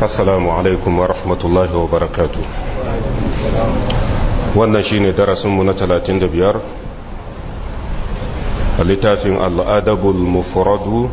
assalamu alaikum wa rahmatullahi wa barakatu wannan shine darasinmu na 35 a littafin al'adabul mufradu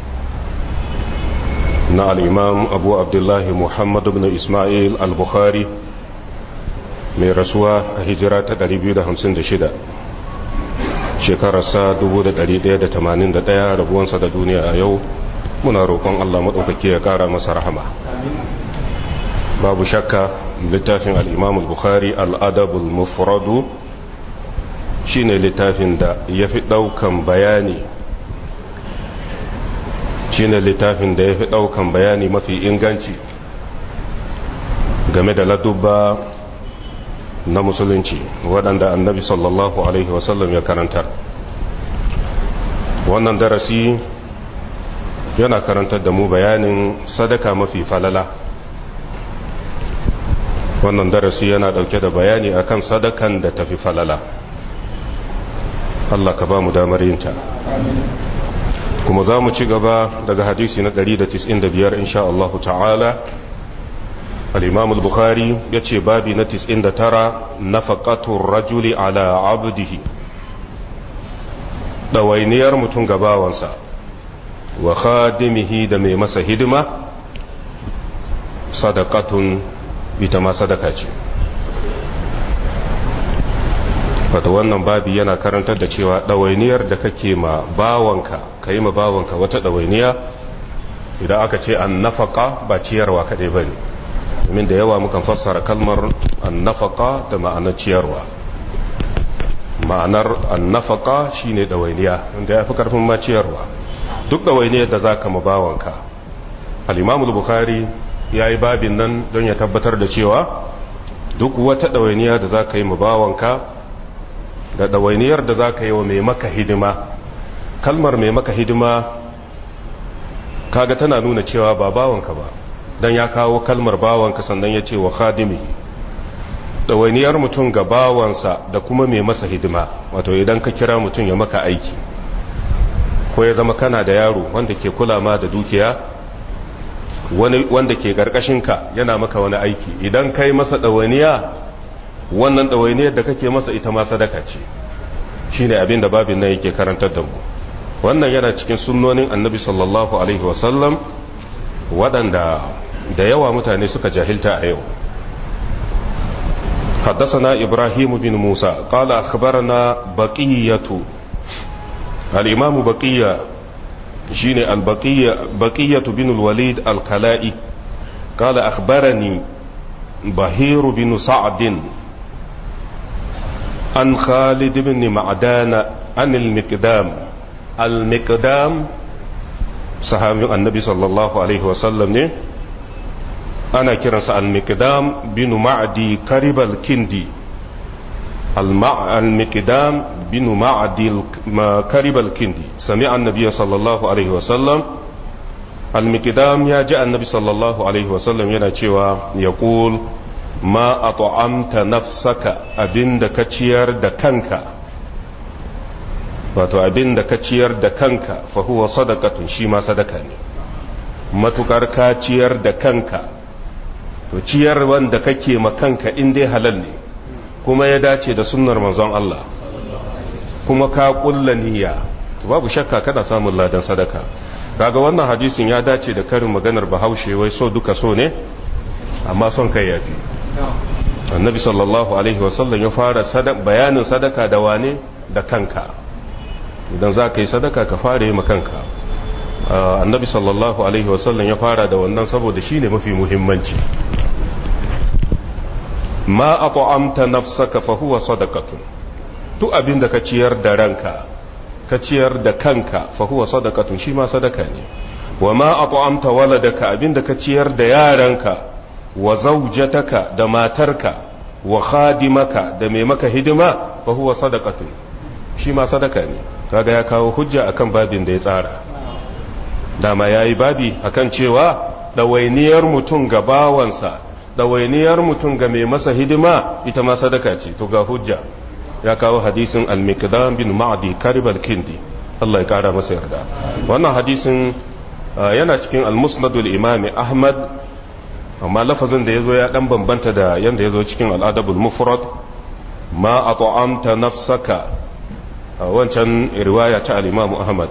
na al'imam abu abdullahi muhammad ibn ismail al-bukhari mai rasuwa a hijira ta 256 shekararsa 1181 rabuwansa da duniya a yau muna roƙon Allah maɗaukaki ya ƙara masa rahama babu shakka littafin al'imam al-bukhari al'adabul mufradu shi ne littafin da ya fi ɗaukan bayani shi ne littafin da ya fi ɗaukan bayani mafi inganci game da ladubba na musulunci waɗanda annabi sallallahu alaihi wasallam ya karantar wannan darasi yana karantar da mu bayanin sadaka mafi falala wannan darasi yana dauke da bayani akan sadakan da tafi falala Allah ka ba mu damar yinta kuma za mu ci gaba daga hadisi na 195 insha Allah ta'ala al-imam al-bukhari yace babi na 99 nafaqatur rajuli ala abdihi dawainiyar mutum gabawansa wa khadimihi da mai masa hidima sadaqatun ita ma sadaka ce wata wannan babi yana karantar da cewa ɗawainiyar da kake ma bawanka ka yi ma bawanka wata ɗawainiya idan aka ce an nafaka ba ciyarwa kaɗai ba ne domin da yawa mukan fassara kalmar an nafaka da ma'anar ciyarwa ma'anar an nafaka shine ɗawainiya wanda ya fi ƙarfin ma ciyarwa duk ɗawainiyar da za ka ma bawanka al'imamul bukhari ya yi babin nan don ya tabbatar da cewa duk wata ɗawainiya da za ka yi ma bawanka da ɗawainiyar da za ka yi wa mai maka hidima kalmar mai maka hidima kaga tana nuna cewa ba bawanka ba don ya kawo kalmar bawanka sannan ya ce wa khadimi ɗawainiyar mutum ga bawansa da kuma mai masa hidima wato idan ka kira mutum ya maka aiki ko ya zama kana da yaro wanda ke kula ma da dukiya wanda ke ka yana maka wani aiki idan kai masa ɗawainiya wannan ɗawainiyar da kake masa ita ma sadaka ce shi ne abin da babin nan yake karantar da mu wannan yana cikin sunnonin annabi sallallahu alaihi wasallam waɗanda da yawa mutane suka jahilta a yau حدثنا إبراهيم بن موسى قال أخبرنا بقية الإمام بقية شين البقية بقية بن الوليد الكلائي قال أخبرني بهير بن سعد عن خالد بن معدان عن المقدام المقدام صحابي النبي صلى الله عليه وسلم ne ana kiransa al-miqdam bin ma'di karib al-kindi al-miqdam bin ma'di karib al-kindi sami'a an-nabiy sallallahu alaihi wasallam al-miqdam ya ji annabi sallallahu alaihi wasallam yana cewa yaqul ma at'amta nafsaka abinda ka ciyar da kanka wato abinda ka ciyar da kanka fa huwa sadaqatun shi ma sadaka ne matukar ka ciyar da kanka to ciyar wanda kake ma kanka in dai halal ne kuma ya dace da sunnar manzon Allah kuma ka kulla niyya to babu shakka kana samun ladan sadaka kaga wannan hadisin ya dace da karin maganar bahaushe wai so duka so ne amma son kai yafi annabi sallallahu alaihi wasallam ya fara bayanin sadaka da wane da kanka idan za ka yi sadaka ka fara yi kanka annabi sallallahu alaihi wasallam ya fara da wannan saboda shi ne mafi muhimmanci ma a ta'amta nafsaka fa huwa sadaqatun duk abin da ka ciyar da ranka ka ciyar da kanka fa huwa sadaqatun shi ma sadaka ne wa ma a ta'amta waladaka abin da ka ciyar da yaranka wa zaujataka da matarka wa khadimaka da mai maka hidima fa huwa sadaqatun shi ma sadaka ne kaga ya kawo hujja akan babin da ya tsara dama yayi babi akan cewa dawainiyar mutum ga bawansa dawainiyar mutum ga mai masa hidima ita ma sadaka ce to ga hujja ya kawo hadisin al-miqdam bin ma'di karib al-kindi Allah ya kara masa yarda wannan hadisin yana cikin al-musnad al-imam ahmad amma lafazin da ya zo ya dan bambanta da yadda ya zo cikin al'adabul mufrad ma a ta'amta nafsaka a wancan riwaya ta al'imamu ahmad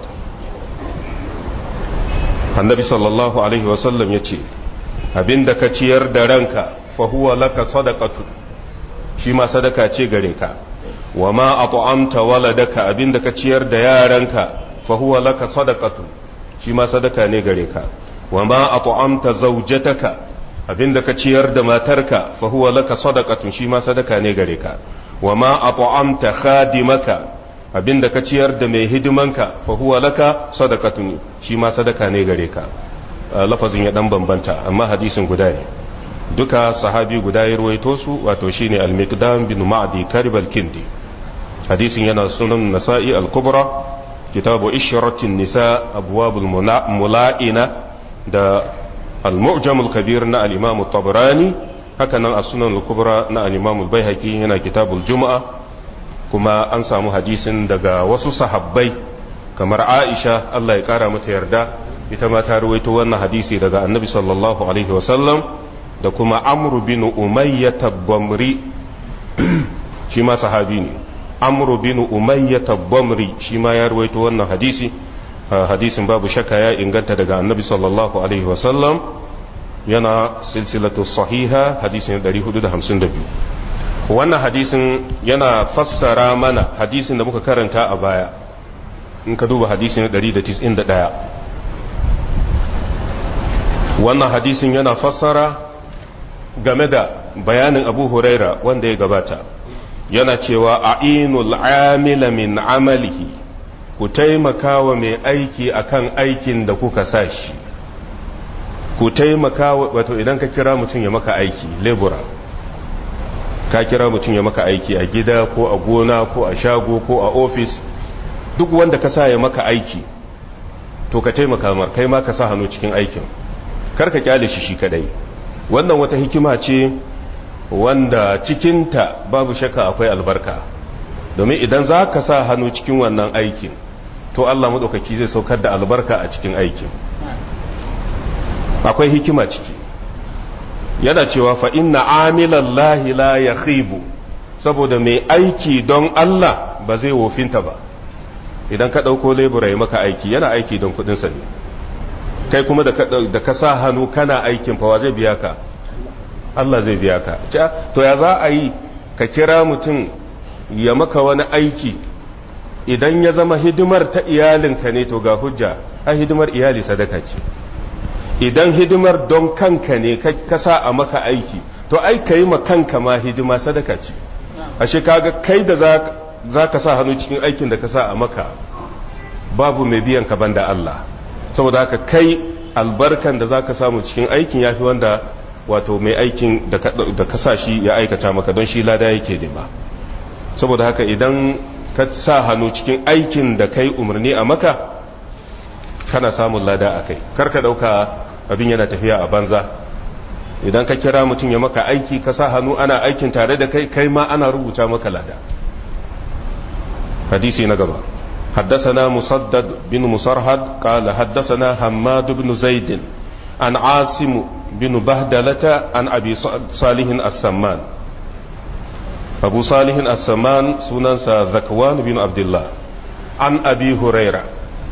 annabi sallallahu alaihi wasallam ya ce abinda ka ciyar da ranka fahuwa laka sadaqatu shi ma sadaka ce gare ka wa ma a ta'amta waladaka abinda ka ciyar da yaranka fahuwa laka sadaqatu shi ma sadaka ne gare ka wa ma a ta'amta zaujataka abinda ka ciyar da matarka fa huwa laka sadaqatun shi ma sadaka ne gare ka wa ma at'amta khadimaka abinda ka ciyar da mai hidimanka fa huwa laka sadaqatun shi ma sadaka ne gare ka lafazin ya dan bambanta amma hadisin guda ne duka sahabi guda ya ruwaito su wato shine al-miqdam bin ma'di karib al-kindi hadisin yana sunan nasa'i al-kubra kitabu ishratin nisa abwabul mula'ina da المعجم الكبير نا الإمام الطبراني هكذا السنن الكبرى نا الإمام البيهقي هنا كتاب الجمعة كما أنسى حديث دقا وسو صحابي كما عائشة الله يقارى متيردا إتما تارويتو وانا حديثي دقا النبي صلى الله عليه وسلم da kuma amru bin umayya tabbamri shi ma sahabi ne amru bin umayya tabbamri shi ma ya ruwaito wannan hadisi hadisin babu shakka ya inganta daga annabi sallallahu alaihi wasallam yana silsilatu sahiha hadisin 452 wannan hadisin yana fassara mana hadisin da muka karanta a baya in ka duba hadisin 191 wannan hadisin yana fassara game da bayanin abu huraira wanda ya gabata yana cewa a'inul amila min amalihi ku taimaka wa mai aiki akan aikin da kuka sa shi ku taimaka wato idan ka kira mutum ya maka aiki lebura ka kira mutum ya maka aiki a gida ko a gona ko a shago ko a ofis duk wanda ka sa ya maka aiki to ka taimaka mar kai ma ka sa hannu cikin aikin kar ka kyale shi shi kadai wannan wata hikima ce wanda cikinta babu shakka akwai albarka domin idan za ka sa hannu cikin wannan aikin to Allah maɗaukaki zai saukar da albarka a cikin aikin akwai hikima ciki yana cewa fa inna amilan lahi la ya saboda mai aiki don Allah ba zai wofinta ba idan ka ɗauko lebura ya maka aiki yana aiki don kuɗinsa ne kai kuma da ka sa hannu kana aikin fawa zai biya ka Allah zai biya ka to ya za a yi ka kira mutum ya maka wani aiki idan ya zama hidimar ta iyalinka ne to ga hujja a hidimar iyali sadaka ce idan hidimar don kanka ne ka sa a maka aiki to ai ka yi ma kanka ma hidima sadaka ce ashe kaga kai da za ka sa hannu cikin aikin da ka sa a maka babu mai biyan ka banda Allah saboda haka kai albarkan da za ka samu cikin aikin ya fi wanda wato mai aikin da ka sa shi ya aikata maka don shi lada yake nema saboda haka idan ka sa hannu cikin aikin da kai umarni a maka kana samun lada a kai karka dauka abin yana tafiya a banza idan ka kira mutum ya maka aiki ka sa hannu ana aikin tare da kai kai ma ana rubuta maka lada hadisi na gaba حدثنا مسدد بن مسرهد قال حدثنا حماد بن زيد عن عاصم بن بهدلة عن أبي صالح السمان أبو صالح السمان سننسى ذكوان بن عبد الله عن أبي هريرة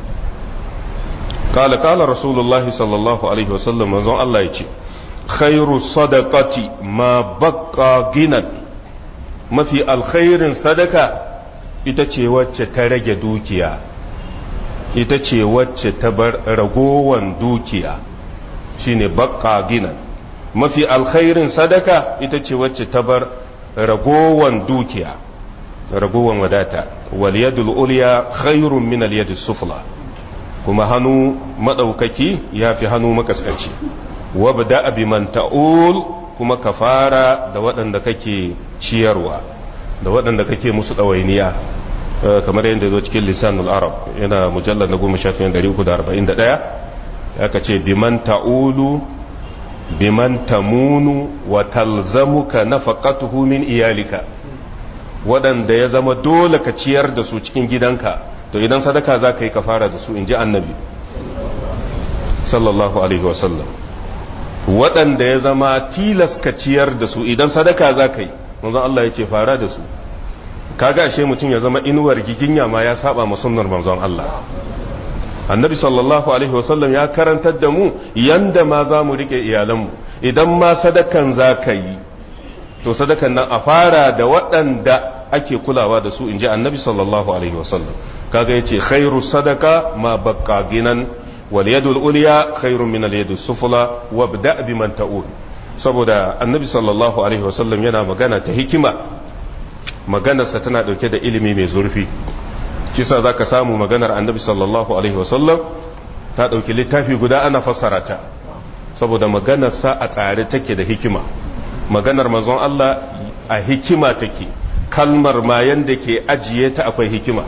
قال قال رسول الله صلى الله عليه وسلم وزن الله يجي خير الصدقة ما بقى غنى ما في الخير صدقة ita ce wacce ta rage dukiya ita ce wacce ta bar ragowan dukiya shine baqqa ginan mafi alkhairin sadaka ita ce wacce ta bar ragowan dukiya ragowan wadata wal yadul ulya khairun min al yadis sufla kuma hannu madaukaki yafi hannu makaskanci wabda bi man ta'ul kuma ka fara da waɗanda kake ciyarwa da waɗanda kake musu ɗawainiya kamar yadda zo cikin lisanul arab yana mujallar na goma shafin 341 aka ce biman ta'ulu biman tamunu wa talzamuka nafaqatuhu min iyalika waɗanda ya zama dole ka ciyar da su cikin gidanka to idan sadaka za ka yi ka fara da su in ji annabi sallallahu alaihi wasallam waɗanda ya zama tilas ka ciyar da su idan sadaka za ka yi manzon Allah ya ce fara da su kaga ashe mutum ya zama inuwar giginya ma ya saba ma sunnar manzon Allah annabi sallallahu alaihi wasallam ya karantar da mu yanda ma za mu rike iyalanmu idan ma sadakan za ka yi to sadakan nan a fara da waɗanda ake kulawa da su in ji annabi sallallahu alaihi wasallam kaga yace khairu sadaka ma baqqa ginan wal yadul ulya khairun min al yadus sufla wabda biman ta'ul saboda annabi sallallahu alaihi wasallam yana magana ta hikima maganarsa tana dauke da ilimi mai zurfi kisa zaka samu maganar annabi sallallahu alaihi wasallam ta dauki littafi guda ana fassara ta saboda maganarsa a tsare take da hikima maganar manzon Allah a hikima take kalmar ma yanda ke ajiye ta akwai hikima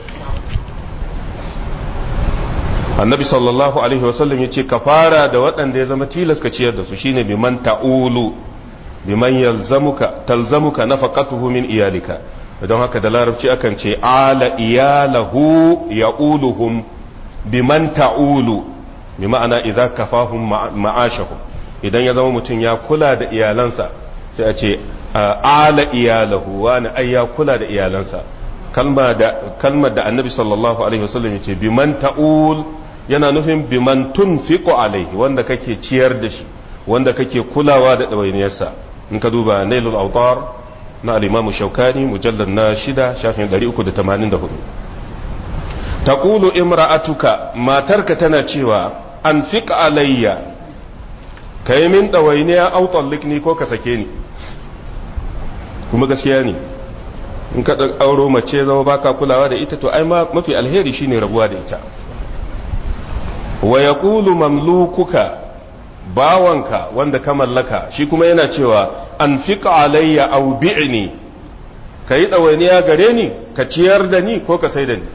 annabi sallallahu alaihi wasallam ya ce ka fara da waɗanda ya zama tilas ka ciyar da su shine biman ta'ulu biman yalzamuka talzamuka nafaqatuhu min iyalika don haka da larabci akan ce ala iyalahu ya'uluhum biman ta'ulu bi ma'ana idza kafahum ma'ashahum idan ya zama mutum ya kula da iyalansa sai a ce ala iyalahu wani ai ya kula da iyalansa kalmar da annabi sallallahu alaihi wasallam ya ce biman ta'ul yana nufin biman tunfiqu alaihi wanda kake ciyar da shi wanda kake kulawa da ɗawainiyarsa in ka duba nailul autar na al-imam shaukani mujallad na shida shafin 384 taqulu imra'atuka matarka tana cewa anfiq alayya kai min ɗawainiya au tallikni ko ka sake ni kuma gaskiya ne in ka auro mace zama baka kulawa da ita to ai mafi alheri shine rabuwa da ita wa yaqulu mamlukuka bawanka wanda ka mallaka shi kuma yana cewa anfiq alayya aw bi'ni kai dawainiya gare ni ka ciyar da ni ko ka sai da ni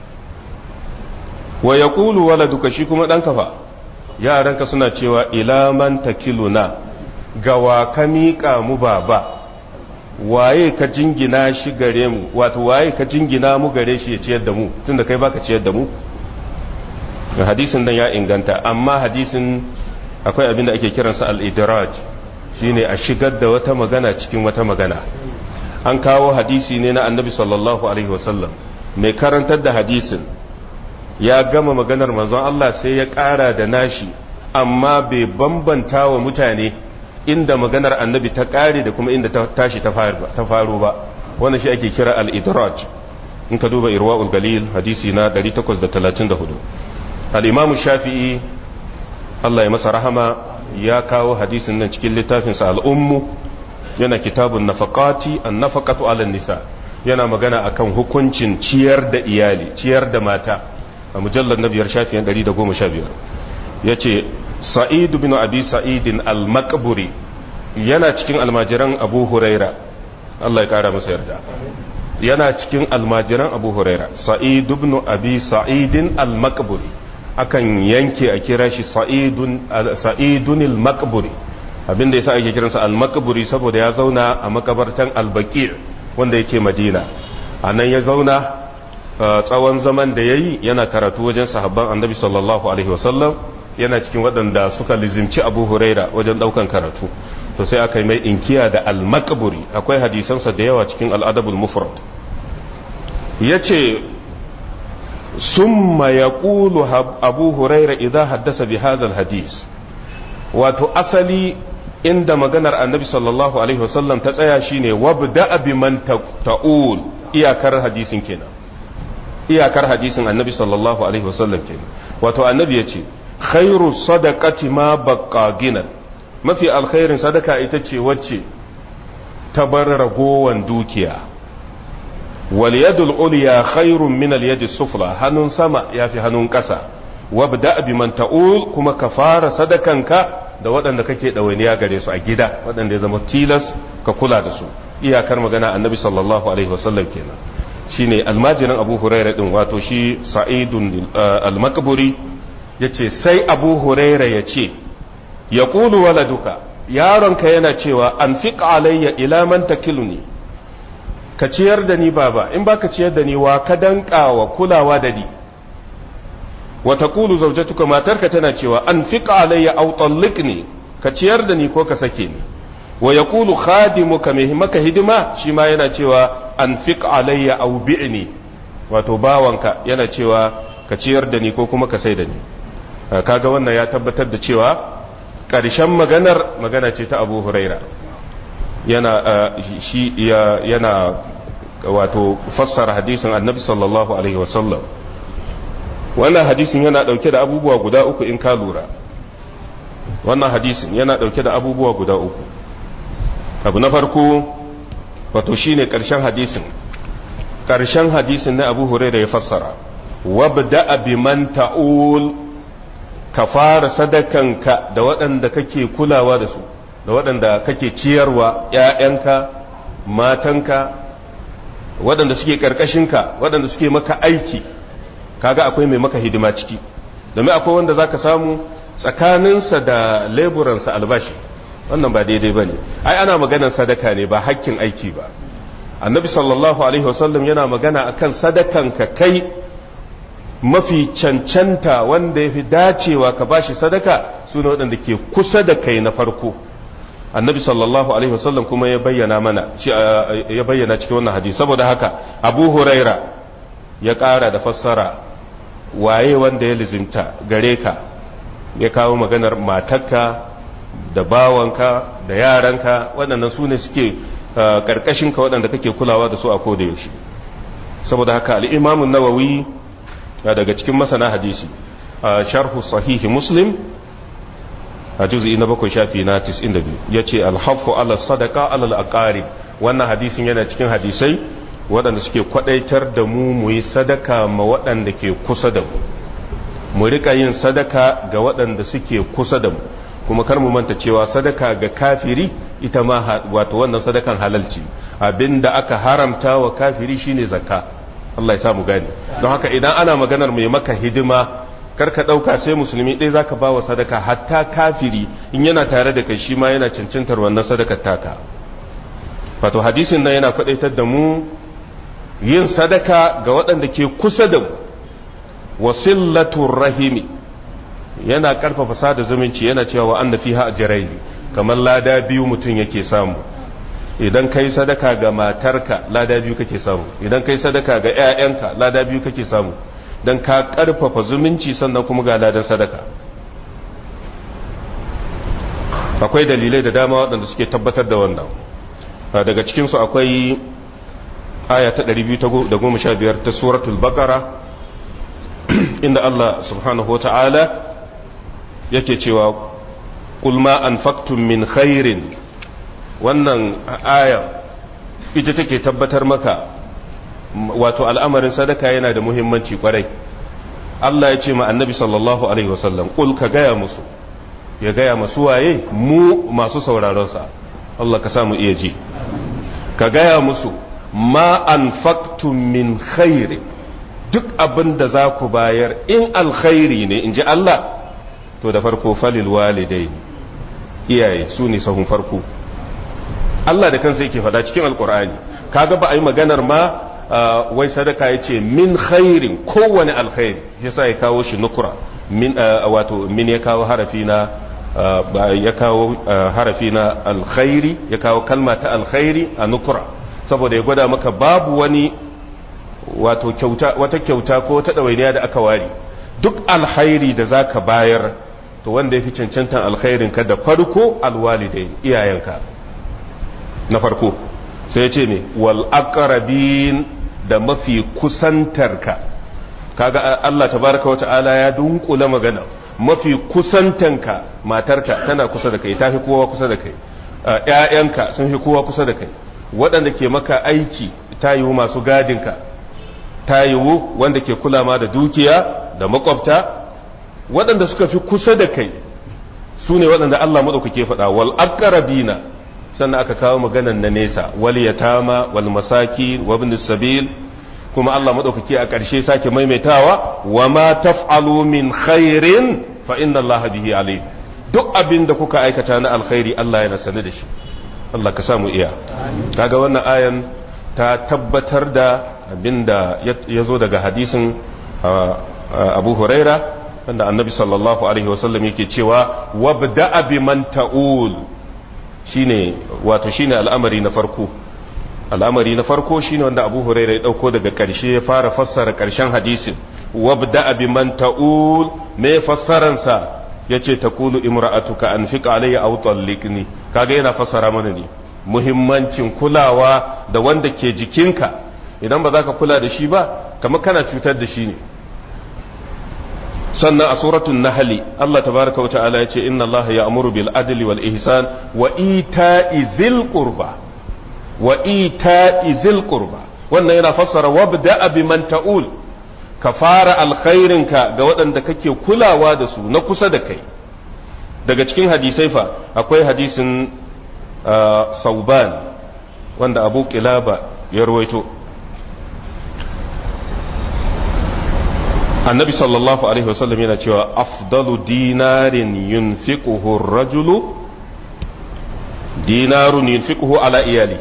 wa yaqulu waladuka shi kuma dan kafa yaranka suna cewa ila man takiluna gawa ka miƙa mu baba waye ka jingina shi gare mu wato waye ka jingina mu gare shi ya ciyar da mu tunda kai baka ciyar da mu hadisin nan ya inganta amma hadisin akwai abin da ake kiransa al-idraj shine a shigar da wata magana cikin wata magana an kawo hadisi ne na annabi sallallahu alaihi wasallam mai karantar da hadisin ya gama maganar manzon Allah sai ya ƙara da nashi amma bai bambanta wa mutane inda maganar annabi ta ƙare da kuma inda ta tashi ta faru ba wannan shi ake kira al-idraj in ka duba irwa'ul galil hadisi na 834 al-imamu shafi'i Allah ya masa rahama ya kawo hadisin nan cikin littafinsa al-ummu yana kitabun nafaqati an-nafaqatu 'ala nisa yana magana akan hukuncin ciyar da iyali ciyar da mata a mujallar na biyar shafiyan 115 yace sa'id bin abi sa'idin al-maqburi yana cikin almajiran abu huraira Allah ya kara masa yarda yana cikin almajiran abu huraira sa'id bin abi sa'idin al-maqburi akan yanke a kira shi sa'idun sa'idun al-maqburi abinda yasa ake kiransa al-maqburi saboda ya zauna a makabartan al-baqi' wanda yake madina anan ya zauna tsawon zaman da yayi yana karatu wajen sahabban annabi sallallahu alaihi wasallam yana cikin waɗanda suka lizimci abu huraira wajen ɗaukan karatu to sai aka yi mai inkiya da al-maqburi akwai hadisansa da yawa cikin al-adabul mufrad yace summa yaqulu abu huraira idza haddasa bi hadha hadis wato asali inda maganar annabi sallallahu alaihi wasallam ta tsaya shine wabda biman ta'ul iyakar hadisin kenan iyakar hadisin annabi sallallahu alaihi wasallam kenan wato annabi yace khairu sadaqati ma baqqa ginan mafi alkhairin sadaka ita ce wacce ta bar ragowan dukiya wal yadul ulya khairun min al yadi sufla hannun sama yafi hannun ƙasa wabda biman ta'ul kuma ka fara sadakanka da waɗanda kake ɗawainiya gare su a gida waɗanda ya zama tilas ka kula da su iyakar magana annabi sallallahu alaihi wasallam kenan shine almajirin abu huraira din wato shi sa'idun al-maqburi yace sai abu huraira yace ya qulu waladuka yaronka yana cewa anfiq alayya ila man takiluni ka ciyar da ni baba in baka ciyar da ni wa ka dankawa kulawa da ni wa taqulu zawjatuka matarka tana cewa anfiq alayya aw talliqni ka ciyar da ni ko ka sake ni wa yaqulu khadimuka mai maka hidima shi ma yana cewa anfiq alayya aw bi'ni wato bawanka yana cewa ka ciyar da ni ko kuma ka sai da ni kaga wannan ya tabbatar da cewa ƙarshen maganar magana ce ta Abu Huraira yana shi yana wato fassara hadisin Annabi sallallahu alaihi wasallam wannan hadisin yana dauke da abubuwa guda uku in ka lura wannan hadisin yana dauke da abubuwa guda uku abu na farko wato shine karshen hadisin karshen hadisin na abu huraira ya fassara wabda biman ta'ul ka fara sadakanka da waɗanda kake kulawa da su da waɗanda kake ciyarwa ‘ya'yanka matanka waɗanda suke ƙarƙashinka waɗanda suke maka aiki kaga akwai mai maka hidima ciki domin akwai wanda za ka samu tsakaninsa da leburansa albashi wannan ba daidai ba ne ai ana maganar sadaka ne ba hakkin aiki ba annabi sallallahu alaihi wasallam yana magana akan sadakan ka kai mafi cancanta wanda ya fi dacewa ka bashi sadaka su ne waɗanda ke kusa da kai na farko annabi sallallahu alaihi wasallam kuma ya bayyana mana ya bayyana cikin wannan hadisi saboda haka abu huraira ya ƙara da fassara waye wanda ya lizimta gare ka ya kawo maganar matarka da bawanka da yaranka waɗannan su ne suke ƙarƙashinka waɗanda kake kulawa da su a koda yaushe saboda haka al'imamun nawawi daga cikin masana hadisi sharhu sahihi muslim a juzi na bakwai shafi na 92 ya ce alhafu ala sadaka alal aqarib wannan hadisin yana cikin hadisai waɗanda suke kwaɗaitar da mu mu yi sadaka ma waɗanda ke kusa da mu mu rika yin sadaka ga waɗanda suke kusa da mu kuma kar mu manta cewa sadaka ga kafiri ita ma wato wannan sadakan halalci abinda aka haramta wa kafiri shine zakka Allah ya samu gani don haka idan ana maganar mai maka hidima kar ka ɗauka sai musulmi ɗaya zaka ba wa sadaka hatta kafiri in yana tare da kai shi ma yana cancantar wannan sadakar taka wato hadisin nan yana kwaɗaitar da mu yin sadaka ga waɗanda ke kusa da mu wasillatur rahimi yana karfafa sada zumunci yana cewa wa anna fiha ajrayn kamar lada biyu mutum yake samu idan kai sadaka ga matarka lada biyu kake samu idan kai sadaka ga ƴaƴanka lada biyu kake samu dan ka karfafa zumunci sannan kuma ga ladan sadaka akwai dalilai da dama waɗanda suke tabbatar da wannan daga cikinsu akwai aya ta 215 ta suratul baqara inda Allah subhanahu wa ta'ala yake cewa kulma an faktun min khairin wannan aya ita take tabbatar maka wato al'amarin sadaka yana da muhimmanci kwarai Allah ya ce ma annabi sallallahu alaihi wasallam kul ka gaya musu ya gaya masu waye mu masu sauraronsa Allah ka samu iya ji ka gaya musu ma an faktun min khairin duk abin da za ku bayar in alkhairi ne in ji Allah to da farko falil walidai iyaye su ne sahun farko Allah da kansa yake fada cikin alkur'ani kaga ba a yi maganar ma wai sadaka ya ce min khairin kowane alkhairi yasa ya kawo shi nukura min wato min ya kawo harafi na ya kawo harafi na alkhairi ya kawo kalma ta alkhairi a nukura saboda ya gwada maka babu wani wato kyauta wata kyauta ko ta ɗawainiya da aka ware duk alkhairi da za ka bayar to wanda ya fi cancantan alkhairin ka da farko alwalidai iyayenka na farko sai ya ce ne wal aqrabin da mafi kusantarka kaga Allah tabaraka wata'ala ya dunkula magana mafi kusantanka matarka tana kusa da kai ta fi kowa kusa da kai ƴaƴanka sun fi kowa kusa da kai waɗanda ke maka aiki ta yiwu masu gadinka ta yiwu wanda ke kula ma da dukiya da makwabta waɗanda suka fi kusa da kai su ne waɗanda Allah maɗaukake faɗa wal aqrabina sannan aka kawo maganan na nesa wal yatama wal masaki wa ibn sabil kuma Allah maɗaukake a ƙarshe sake maimaitawa wa ma taf'alu min khairin fa inna Allah bihi alim duk abin da kuka aikata na alkhairi Allah yana sane da shi Allah ka samu iya kaga wannan ayan ta tabbatar da abinda ya zo daga hadisin abu huraira wanda annabi sallallahu alaihi wasallam yake cewa wabda'a biman ta'ul shine wato shine al'amari na farko al'amari na farko shine wanda Abu Hurairah ya dauko daga karshe ya fara fassara karshen hadisin wabda'a biman ta'ul me fassaran sa yace taqulu imra'atuka anfiq alayya aw talliqni kaga yana fassara mana ne muhimmancin kulawa da wanda ke jikinka idan ba za ka kula da shi ba kamar kana cutar da shi ne sannan a suratun nahali Allah tabaraka wa ta'ala yace inna Allah ya'muru bil adli wal ihsan wa ita'i zil qurba wa ita'i zil qurba wannan yana fassara wabda biman ta'ul ka fara alkhairinka ga waɗanda kake kulawa da su na kusa da kai daga cikin hadisai fa akwai hadisin sauban wanda abu kilaba ya rawaito annabi sallallahu alaihi wasallam yana cewa afdalu dinarin yunfiquhu rajulu dinarun yunfiquhu ala iyalihi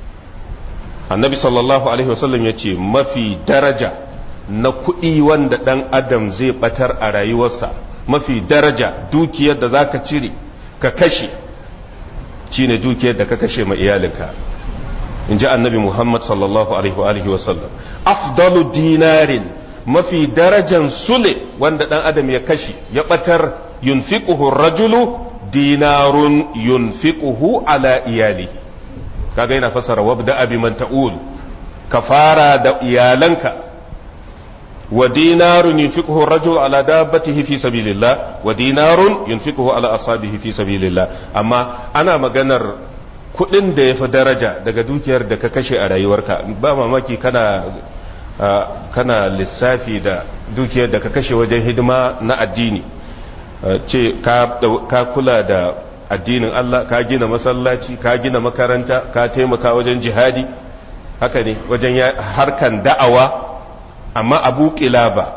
annabi sallallahu alaihi wasallam ya ce mafi daraja na kuɗi wanda ɗan adam zai ɓatar a rayuwarsa mafi daraja dukiyar da za ka cire ka kashe shine dukiyar da ka kashe ma iyalinka in ji annabi muhammad sallallahu alaihi wasallam afdalu dinarin mafi darajan sule wanda ɗan adam ya kashe ya ɓatar yunfiquhu rajulu dinarun yunfiquhu ala iyalihi kaga yana fasara wabda abi man ta'ul ka fara da iyalanka wa dinarun yunfiquhu rajul ala dabbatihi fi sabilillah wa dinarun yunfiquhu ala ashabihi fi sabilillah amma ana maganar kudin da yafi daraja daga dukiyar da ka kashe a rayuwarka ba mamaki kana kana lissafi da dukiyar da ka kashe wajen hidima na addini ce ka kula da addinin Allah ka gina masallaci ka gina makaranta ka taimaka wajen jihadi haka ne wajen harkan da'awa amma abu kilaba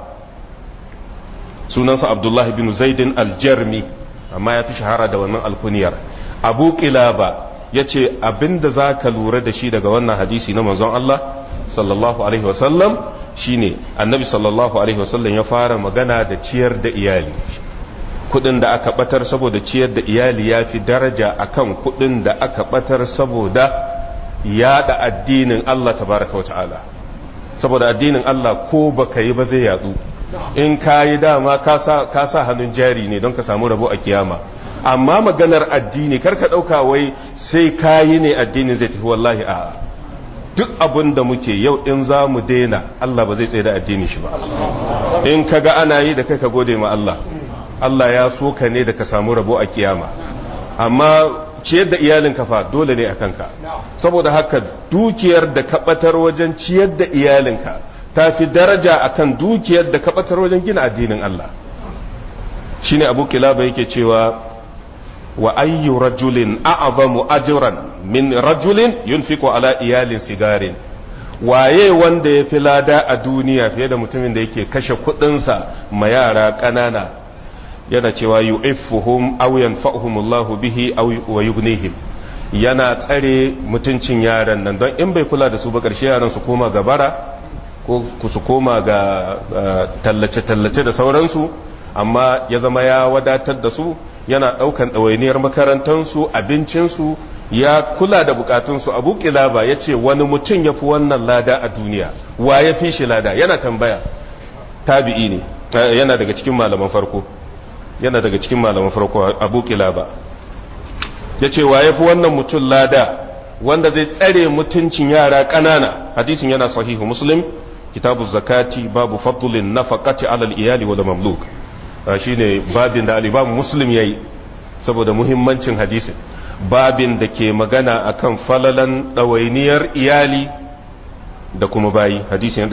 sunansa abdullahi bin zaidin aljarmi amma ya fi shahara da wannan alkuniyar abu kilaba ya ce abinda za ka lura da shi daga wannan hadisi na manzon Allah sallallahu alaihi wasallam shine annabi sallallahu alaihi wasallam ya fara magana da ciyar da iyali kudin da aka batar saboda ciyar da iyali ya fi daraja akan kudin da aka batar saboda yada addinin Allah tabaraka wa ta'ala saboda addinin Allah ko baka yi ba zai yadu in ka yi dama ka sa hannun jari ne don ka samu rabo a kiyama amma maganar addini kar ka dauka wai sai ka yi ne addinin zai tafi wallahi a duk abin da muke yau in za mu daina Allah ba zai tsaye da addini shi ba in ka ga ana yi da kai ka gode ma Allah Allah ya so ka ne da ka samu rabo a kiyama amma ciyar da iyalin kafa dole ne a kanka saboda haka dukiyar da ka batar wajen ciyar da iyalinka ta fi daraja akan dukiyar da ka batar wajen gina addinin Allah shine Abu Kilaba yake cewa wa ayyu rajulin a'zamu ajran min rajulin yunfiqu ala iyalin sigarin waye wanda ya fi lada a duniya fiye da mutumin da yake kashe kuɗinsa ma yara ƙanana yana cewa yu'iffuhum aw yanfa'uhum Allah bihi aw wa yughnihim yana tsare mutuncin yaran nan don in bai kula da su ba karshe yaran su koma ga bara ko su koma ga tallace tallace da sauransu amma ya zama ya wadatar da su yana daukan ɗawainiyar makarantansu abincinsu ya kula da bukatunsu abu kilaba ya ce wani mutum ya fi wannan lada a duniya wa ya fi shi lada yana tambaya tabi'i ne yana daga cikin malaman farko yana daga cikin malaman farko abu kilaba ya ce wa ya fi wannan mutum lada wanda zai tsare mutuncin yara ƙanana hadisin yana sahihu muslim kitabu zakati babu fadlin nafaqati alal iyali wal mamluk shine babin da al-imam muslim yayi saboda muhimmancin hadisin babin da ke magana akan falalan ɗawainiyar iyali da kuma bayi hadisin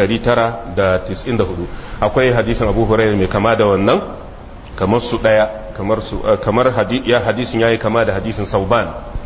994 akwai hadisin abu hurairu mai kama da wannan kamar su ɗaya kamar su kamar ya hadisin yayi kama da hadisin sauban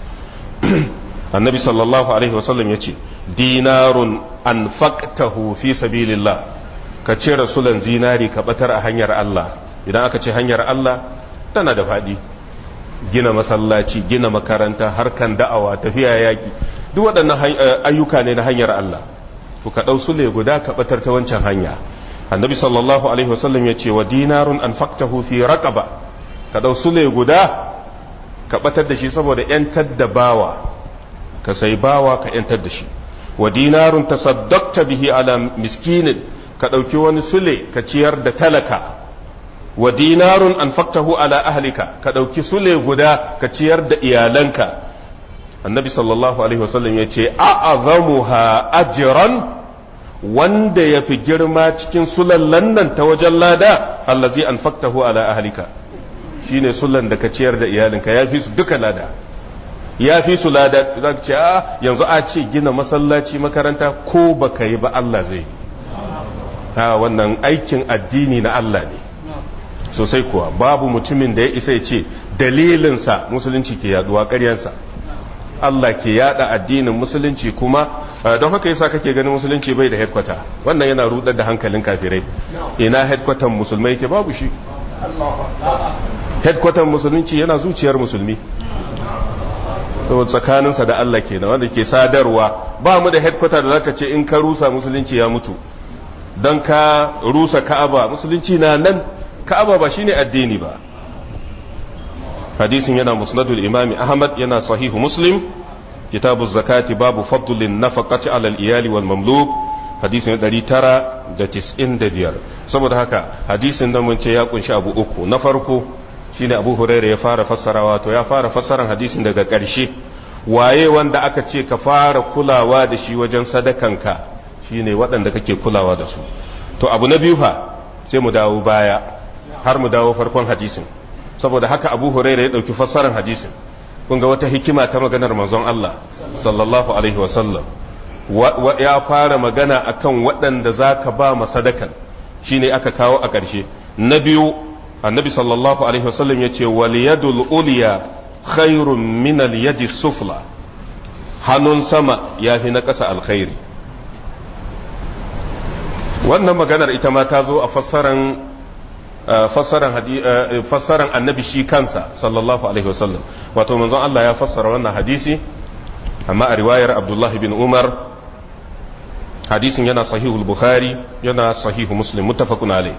annabi sallallahu alaihi wasallam ya ce dinarun anfaqtahu fi sabilillah ka ce rasulan zinari ka batar a hanyar Allah idan aka ce hanyar Allah tana da faɗi gina masallaci gina makaranta harkan da'awa tafiya yaki duk waɗannan ayyuka ne na hanyar Allah to ka ɗau sule guda ka batar ta wancan hanya annabi sallallahu alaihi wasallam ya ce wa dinarun an faktahu fi raqaba ka dau sule guda ka batar da shi saboda yantar da bawa ka sai bawa ka yantar da shi wa dinarun tasaddaqta bihi ala miskinin ka dauki wani sule ka ciyar da talaka wa dinarun an faktahu ala ahlika ka dauki sule guda ka ciyar da iyalanka annabi sallallahu alaihi wasallam ya ce a'azamuha ajran wanda ya fi girma cikin sulallan nan ta wajen lada allazi an faktahu ala ahlika shine sulan da ka ciyar da iyalinka ya fi su duka lada ya fi su lada za ka ce a yanzu a ce gina masallaci makaranta ko baka yi ba Allah zai ha wannan aikin addini na Allah ne sosai kuwa babu mutumin da ya isa ya ce dalilinsa musulunci ke yaduwa ƙaryansa Allah ke yada addinin musulunci kuma don haka yasa kake ganin musulunci bai da headquarter wannan yana rudar da hankalin kafirai ina headquarter musulmai ke babu shi headquarter musulunci yana zuciyar musulmi saboda tsakaninsa da Allah ke wanda ke sadarwa ba mu da headquarter da zaka ce in ka rusa musulunci ya mutu don ka rusa ka'aba musulunci na nan ka'aba ba shine addini ba hadisin yana musnadul imami ahmad yana sahihu muslim kitabu zakati babu fadlin nafaqati ala al-iyali wal mamluk hadisin 995 saboda haka hadisin da mun ce ya kunshi abu uku na farko shine abu hurairah ya fara fassarawa to ya fara fassaran hadisin daga ƙarshe waye wanda aka ce ka fara kulawa da shi wajen sadakanka shine waɗanda kake kulawa da su to abu na biyu fa sai mu dawo baya har mu dawo farkon hadisin saboda haka abu huraira ya ɗauki fassarar hadisin kun ga wata hikima ta maganar manzon Allah sallallahu alaihi wasallam ya fara magana akan waɗanda za ka ba masadakan shine aka kawo a ƙarshe na biyu annabi sallallahu alaihi wasallam ya ce wal yadul uliya khairun min al yadi sufla hannun sama ya fi na ƙasa alkhairi wannan maganar ita ma ta zo a fassaran fassaran annabi shi kansa sallallahu alaihi wasallam wato manzon Allah ya fassara wannan hadisi amma a riwayar Abdullahi bin Umar hadisin yana sahihul Bukhari yana sahihu Muslim muttafaqun alai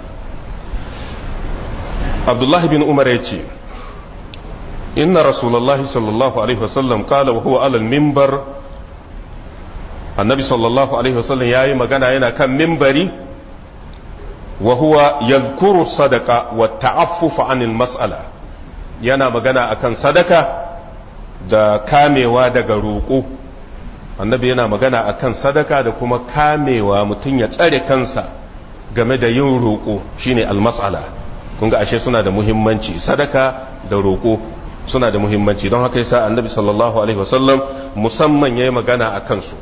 Abdullahi bin Umar ya ce inna rasulullahi sallallahu alaihi wasallam qala wa huwa ala al-minbar annabi sallallahu alaihi wasallam yayi magana yana kan minbari وهو يذكر الصدقة والتعفف عن المسألة yana magana akan sadaka da kamewa daga roƙo annabi yana magana akan sadaka da kuma kamewa mutum ya tsare kansa game da yin roƙo shine almas'ala kun ga ashe suna da muhimmanci sadaka da roƙo suna da muhimmanci don haka yasa annabi sallallahu alaihi wasallam musamman yayi magana akan su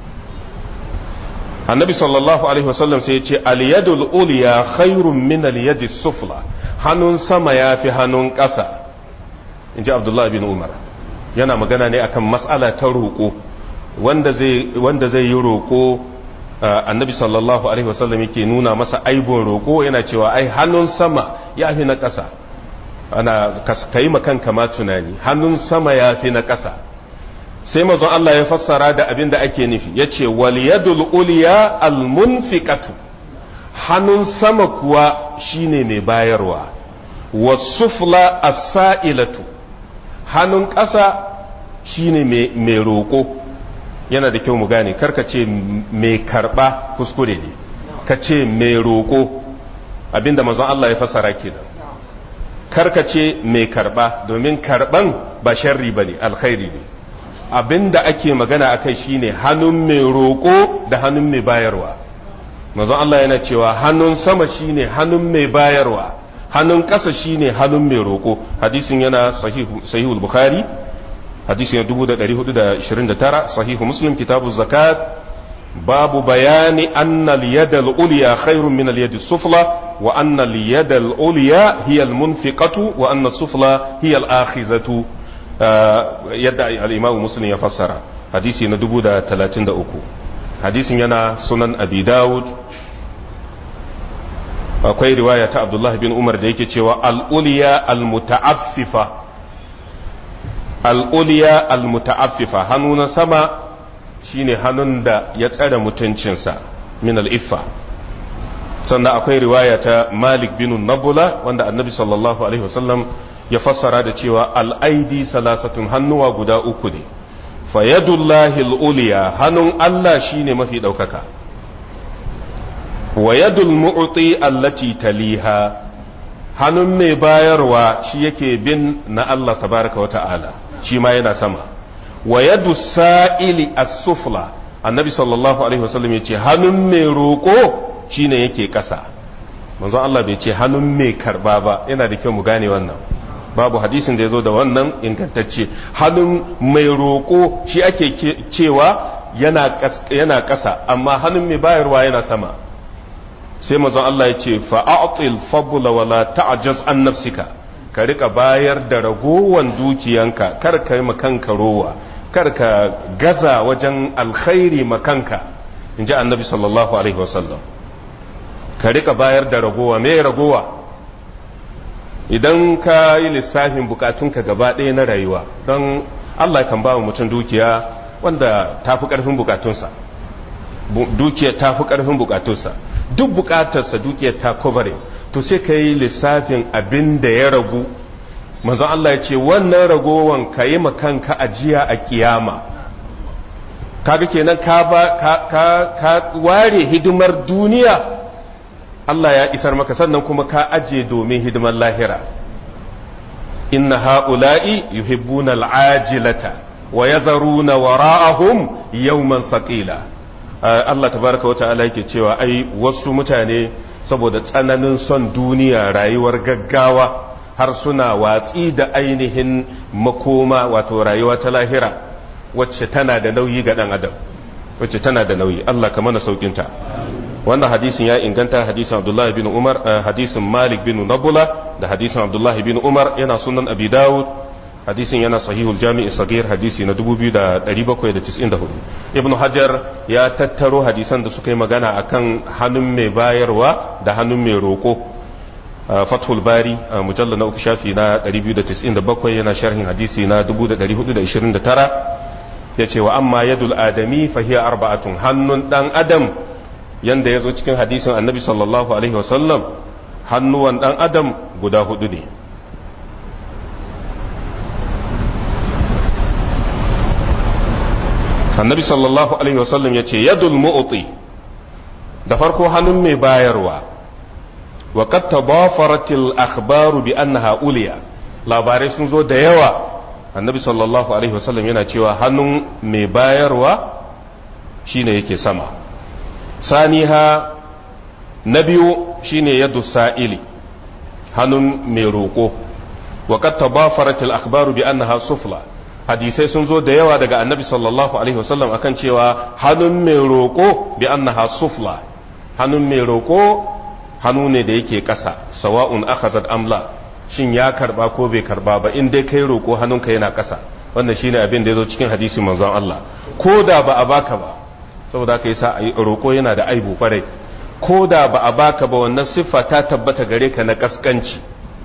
annabi sallallahu alaihi wasallam sai ya ce aliyadul uliya khairun min aliyadi sufla hannun sama ya fi hannun ƙasa in ji abdullahi bin umar yana magana ne akan matsala ta roƙo wanda zai yi roƙo annabi sallallahu alaihi wasallam yake nuna masa aibon roƙo yana cewa ai hannun sama ya fi na ƙasa ana ka yi makanka ma tunani hannun sama ya fi na ƙasa sai mazan Allah ya fassara da abin da ake nufi ya ce waliyadul uliya almunfiqatu hannun sama kuwa shine mai bayarwa wasufla as-sa'ilatu hannun ƙasa shine mai roƙo yana da kyau mu gane karka ce mai karɓa kuskure ne ka ce mai roƙo abinda mazan Allah ya fassara kenan karka ce mai karɓa domin karɓan ba sharri bane alkhairi ne abin da ake magana a kai shine hannun mai roƙo da hannun mai bayarwa manzon Allah yana cewa hannun sama shine hannun mai bayarwa hannun ƙasa shine hannun mai roƙo hadisin yana sahihul bukhari hadisin 1429 sahihu muslim kitabu zakat babu bayani anna al-yadal ulya khairun min al-yadi sufla wa anna al-yadal ulya hiya al-munfiqatu wa anna sufla hiya al-akhizatu yadda al'imamu muslim ya fassara hadisi na dubu da talatin da uku hadisin yana sunan abi dawud akwai riwaya ta abdullah bin umar da yake cewa al'uliya al-muta'affifa al'uliya al-muta'affifa hannu na sama shine hannun da ya tsare mutuncinsa min al'iffa sannan akwai riwaya ta malik bin nabula wanda annabi sallallahu alaihi wasallam ya fassara da cewa al'aidi salasatun hannuwa guda uku ne fayadullahi al'uliya hannun Allah shine mafi ɗaukaka wa yadul mu'ti allati taliha hannun mai bayarwa shi yake bin na Allah tabaraka wa ta'ala shi ma yana sama wa yadu sa'ili as-sufla annabi sallallahu alaihi wasallam ya ce hannun mai roƙo shine yake ƙasa manzon Allah bai ce hannun mai karba ba yana da kyau mu gane wannan babu hadisin da ya zo da wannan ingantacce hannun mai roƙo shi ake cewa yana ƙasa amma hannun mai bayarwa yana sama sai manzon Allah ya ce fa'atil fabula wala ta'jaz an nafsika ka rika bayar da ragowan dukiyanka kar ka yi makanka rowa kar ka gaza wajen alkhairi makanka in ji annabi sallallahu alaihi wasallam ka rika bayar da ragowa me ragowa idan ka yi lissafin bukatunka gaba ɗaya na rayuwa don Allah kan ba mutum dukiya wanda ta fi ƙarfin bukatunsa dukiyar ta fi ƙarfin bukatunsa duk bukatarsa dukiyar ta kovare to sai ka yi lissafin abin da ya ragu manzon Allah ya ce wannan ragowan ka yi makanka ajiya a kiyama kaga kenan ka ka ware hidimar duniya Allah ya isar maka sannan kuma ka aje domin hidimar lahira inna ha'ula'i yuhibbuna al'ajilata wa yazaruna wara'ahum yawman saqila Allah tabaraka wata'ala yake cewa ai wasu mutane saboda tsananin son duniya rayuwar gaggawa har suna watsi da ainihin makoma wato rayuwa ta lahira wacce tana da nauyi ga dan adam wacce tana da nauyi Allah ka mana saukinta wannan hadisin ya inganta hadisin abdullahi bin umar hadisin malik bin nabula da hadisin abdullahi bin umar yana sunan abi dawud hadisin yana sahihul jami'i sagir hadisi na 2794 ibnu hajar ya tattaro hadisan da suka yi magana akan hannun mai bayarwa da hannun mai roko fathul bari mujalla na uku shafi na 297 yana sharhin hadisi na 1429 ya ce wa amma yadul adami fahiya arba'atun hannun dan adam yanda ya zo cikin hadisin annabi sallallahu alaihi wasallam hannuwan dan adam guda hudu ne annabi sallallahu alaihi wasallam ya ce yadul mu'ti da farko hannun mai bayarwa wa qad tabafaratil akhbaru bi annaha uliya labarai sun zo da yawa annabi sallallahu alaihi wasallam yana cewa hannun mai bayarwa shine yake sama saniha na biyu shine yadu sa'ili hannun mai roƙo wa qad tabafarat al akhbaru bi annaha sufla hadisai sun zo da yawa daga annabi sallallahu alaihi wasallam akan cewa hannun mai roƙo bi annaha sufla hannun mai roƙo hannu ne da yake ƙasa sawa'un akhazat amla shin ya karba ko bai karba ba in dai kai roƙo hannunka yana ƙasa wannan shine abin da ya zo cikin hadisi manzon Allah ko da ba a baka ba saboda haka yasa roƙo yana da aibu kwarai ko da ba a baka ba wannan siffa ta tabbata gare ka na kaskanci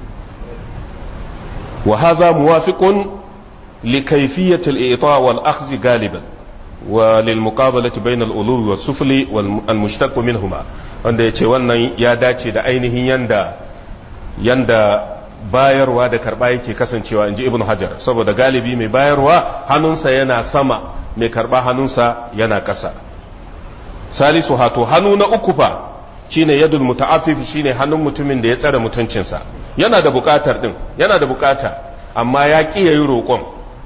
wa hadha muwafiqun li kayfiyati al-i'ta wal akhdh galiban wa lil muqabalati bayna al-ulwi was sufli wal mushtaq minhuma wanda yace wannan ya dace da ainihin yanda yanda bayarwa da karba yake kasancewa inji ibnu hajar saboda galibi mai bayarwa hannunsa yana sama mai karba hannunsa yana ƙasa salisu hato hannu na uku fa shine yadul muta'affif shine hannun mutumin da ya tsare mutuncinsa yana da bukatar din yana da bukata amma ya ki yayi roƙon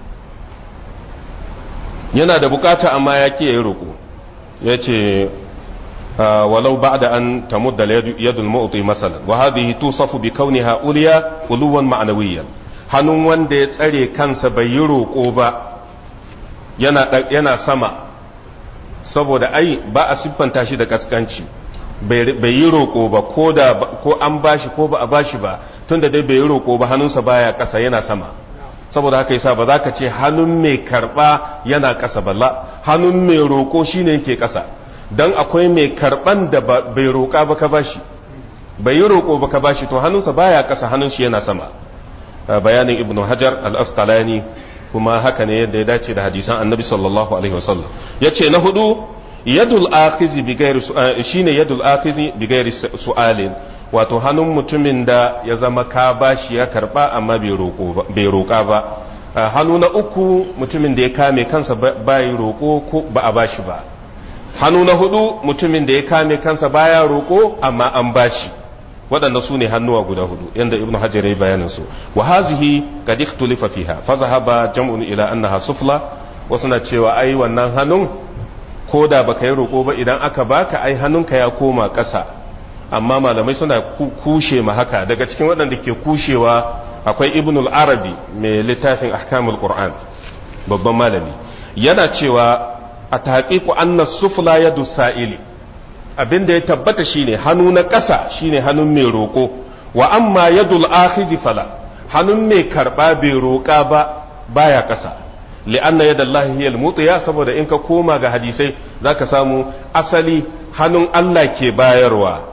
yana da bukata amma ya ki yayi roƙo yace walau ba'da an tamudda yadul mu'ti masalan wa hadhihi tusafu bi kauniha uliya uluwan ma'nawiyyan hannun wanda ya tsare kansa bai yi roƙo ba yana yana sama saboda ai ba a siffanta shi da kaskanci bai yi roƙo ba ko da ko an bashi ko ba a bashi ba tunda dai bai yi roƙo ba hannunsa baya ƙasa yana sama saboda haka yasa ba za ka ce hannun mai karɓa yana ƙasa balla hannun mai roƙo shine yake ƙasa dan akwai mai karɓan da bai roƙa ba ka bashi bai yi roƙo ba ka bashi to hannunsa baya ƙasa hannun shi yana sama bayanin ibnu hajar al-asqalani kuma haka ne yadda ya dace da hadisan annabi sallallahu alaihi wasallam ya ce na hudu yadul akhizi bi ghairi shine yadul akhizi bi ghairi su'alin wato hannun mutumin da ya zama ka bashi ya karba amma bai roƙa ba hannu na uku mutumin da ya kame kansa bai roƙo ko ba a bashi ba hannu na hudu mutumin da ya kame kansa baya roƙo amma an bashi waɗanda su ne hannuwa guda hudu yadda ibnu hajar ya bayanin su wa hazihi qad ikhtulifa fiha fa zahaba jam'un ila annaha sufla wasu na cewa ai wannan hannun ko da baka yi roƙo ba idan aka baka ai hannunka ya koma ƙasa amma malamai suna kushe ma haka daga cikin waɗanda ke kushewa akwai ibn al-arabi mai littafin ahkamul qur'an babban malami yana cewa a taƙiƙu anna sufla yadu sa'ili abinda ya tabbata shine hannu na ƙasa shine hannun mai roƙo wa amma yadul akhizi fala hannun mai karɓa bai roƙa ba baya ƙasa li'anna yadallahi hiya al-mutiya saboda in ka koma ga hadisai zaka samu asali hannun Allah ke bayarwa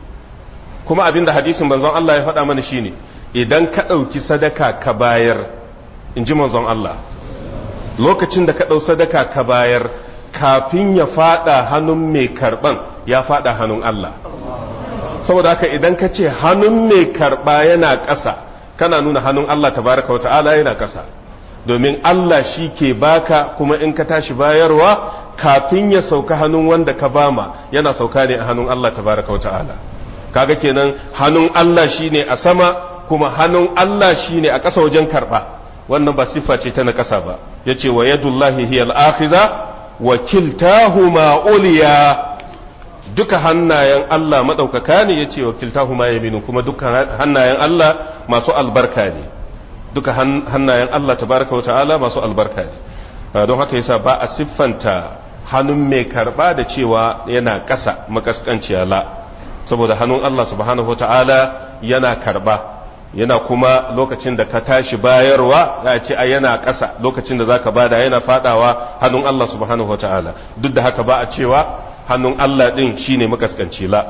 kuma abinda hadisin manzon Allah ya faɗa mana shine idan ka ɗauki sadaka ka bayar in ji manzon Allah lokacin da ka ɗau sadaka ka bayar kafin ya faɗa hannun mai karɓan ya faɗa hannun Allah saboda haka idan ka ce hannun mai karɓa yana ƙasa kana nuna hannun Allah tabaraka wa ta'ala yana ƙasa domin Allah shi ke baka kuma in ka tashi bayarwa kafin ya sauka hannun wanda ka bama yana sauka ne a hannun Allah tabaraka wa ta'ala kaga kenan hannun Allah shine a sama kuma hannun Allah shine a ƙasa wajen karɓa wannan ba siffa ce ta na ƙasa ba yace wa yadullahi hiya al-akhiza wa kiltahuma uliya duka hannayen Allah madaukaka ne yace wa kiltahuma yaminu kuma duka hannayen Allah masu albarka ne duka hannayen Allah tabaraka wa ta'ala masu albarka ne don haka yasa ba a siffanta hannun mai karba da cewa yana ƙasa makaskanciya la saboda hannun Allah subhanahu wa ta'ala yana karba yana kuma lokacin da ka tashi bayarwa ya ce a yana ƙasa lokacin da zaka bada yana fadawa hannun Allah subhanahu wa ta'ala duk da haka ba a cewa hannun Allah din shine makaskanci la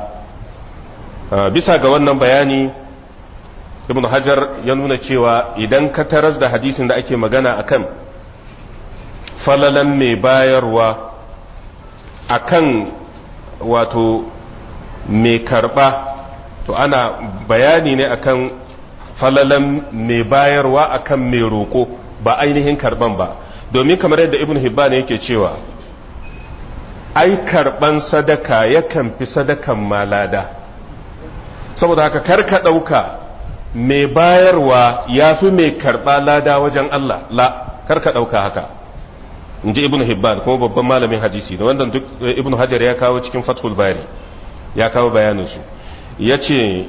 bisa ga wannan bayani ibn hajar ya nuna cewa idan ka taras da hadisin da ake magana akan falalan mai bayarwa akan wato mai karba to ana bayani ne akan falalan mai bayarwa akan mai roƙo ba ainihin karban ba domin kamar yadda ibn hibban yake cewa ai karban sadaka yakan fi sadakan malada saboda haka karka ɗauka mai bayarwa ya fi mai karɓa lada wajen Allah la karka ɗauka haka in ji ibn hibban kuma babban malamin hadisi da wanda duk ibn hajar ya kawo cikin fathul bari ya kawo bayaninsu ya ce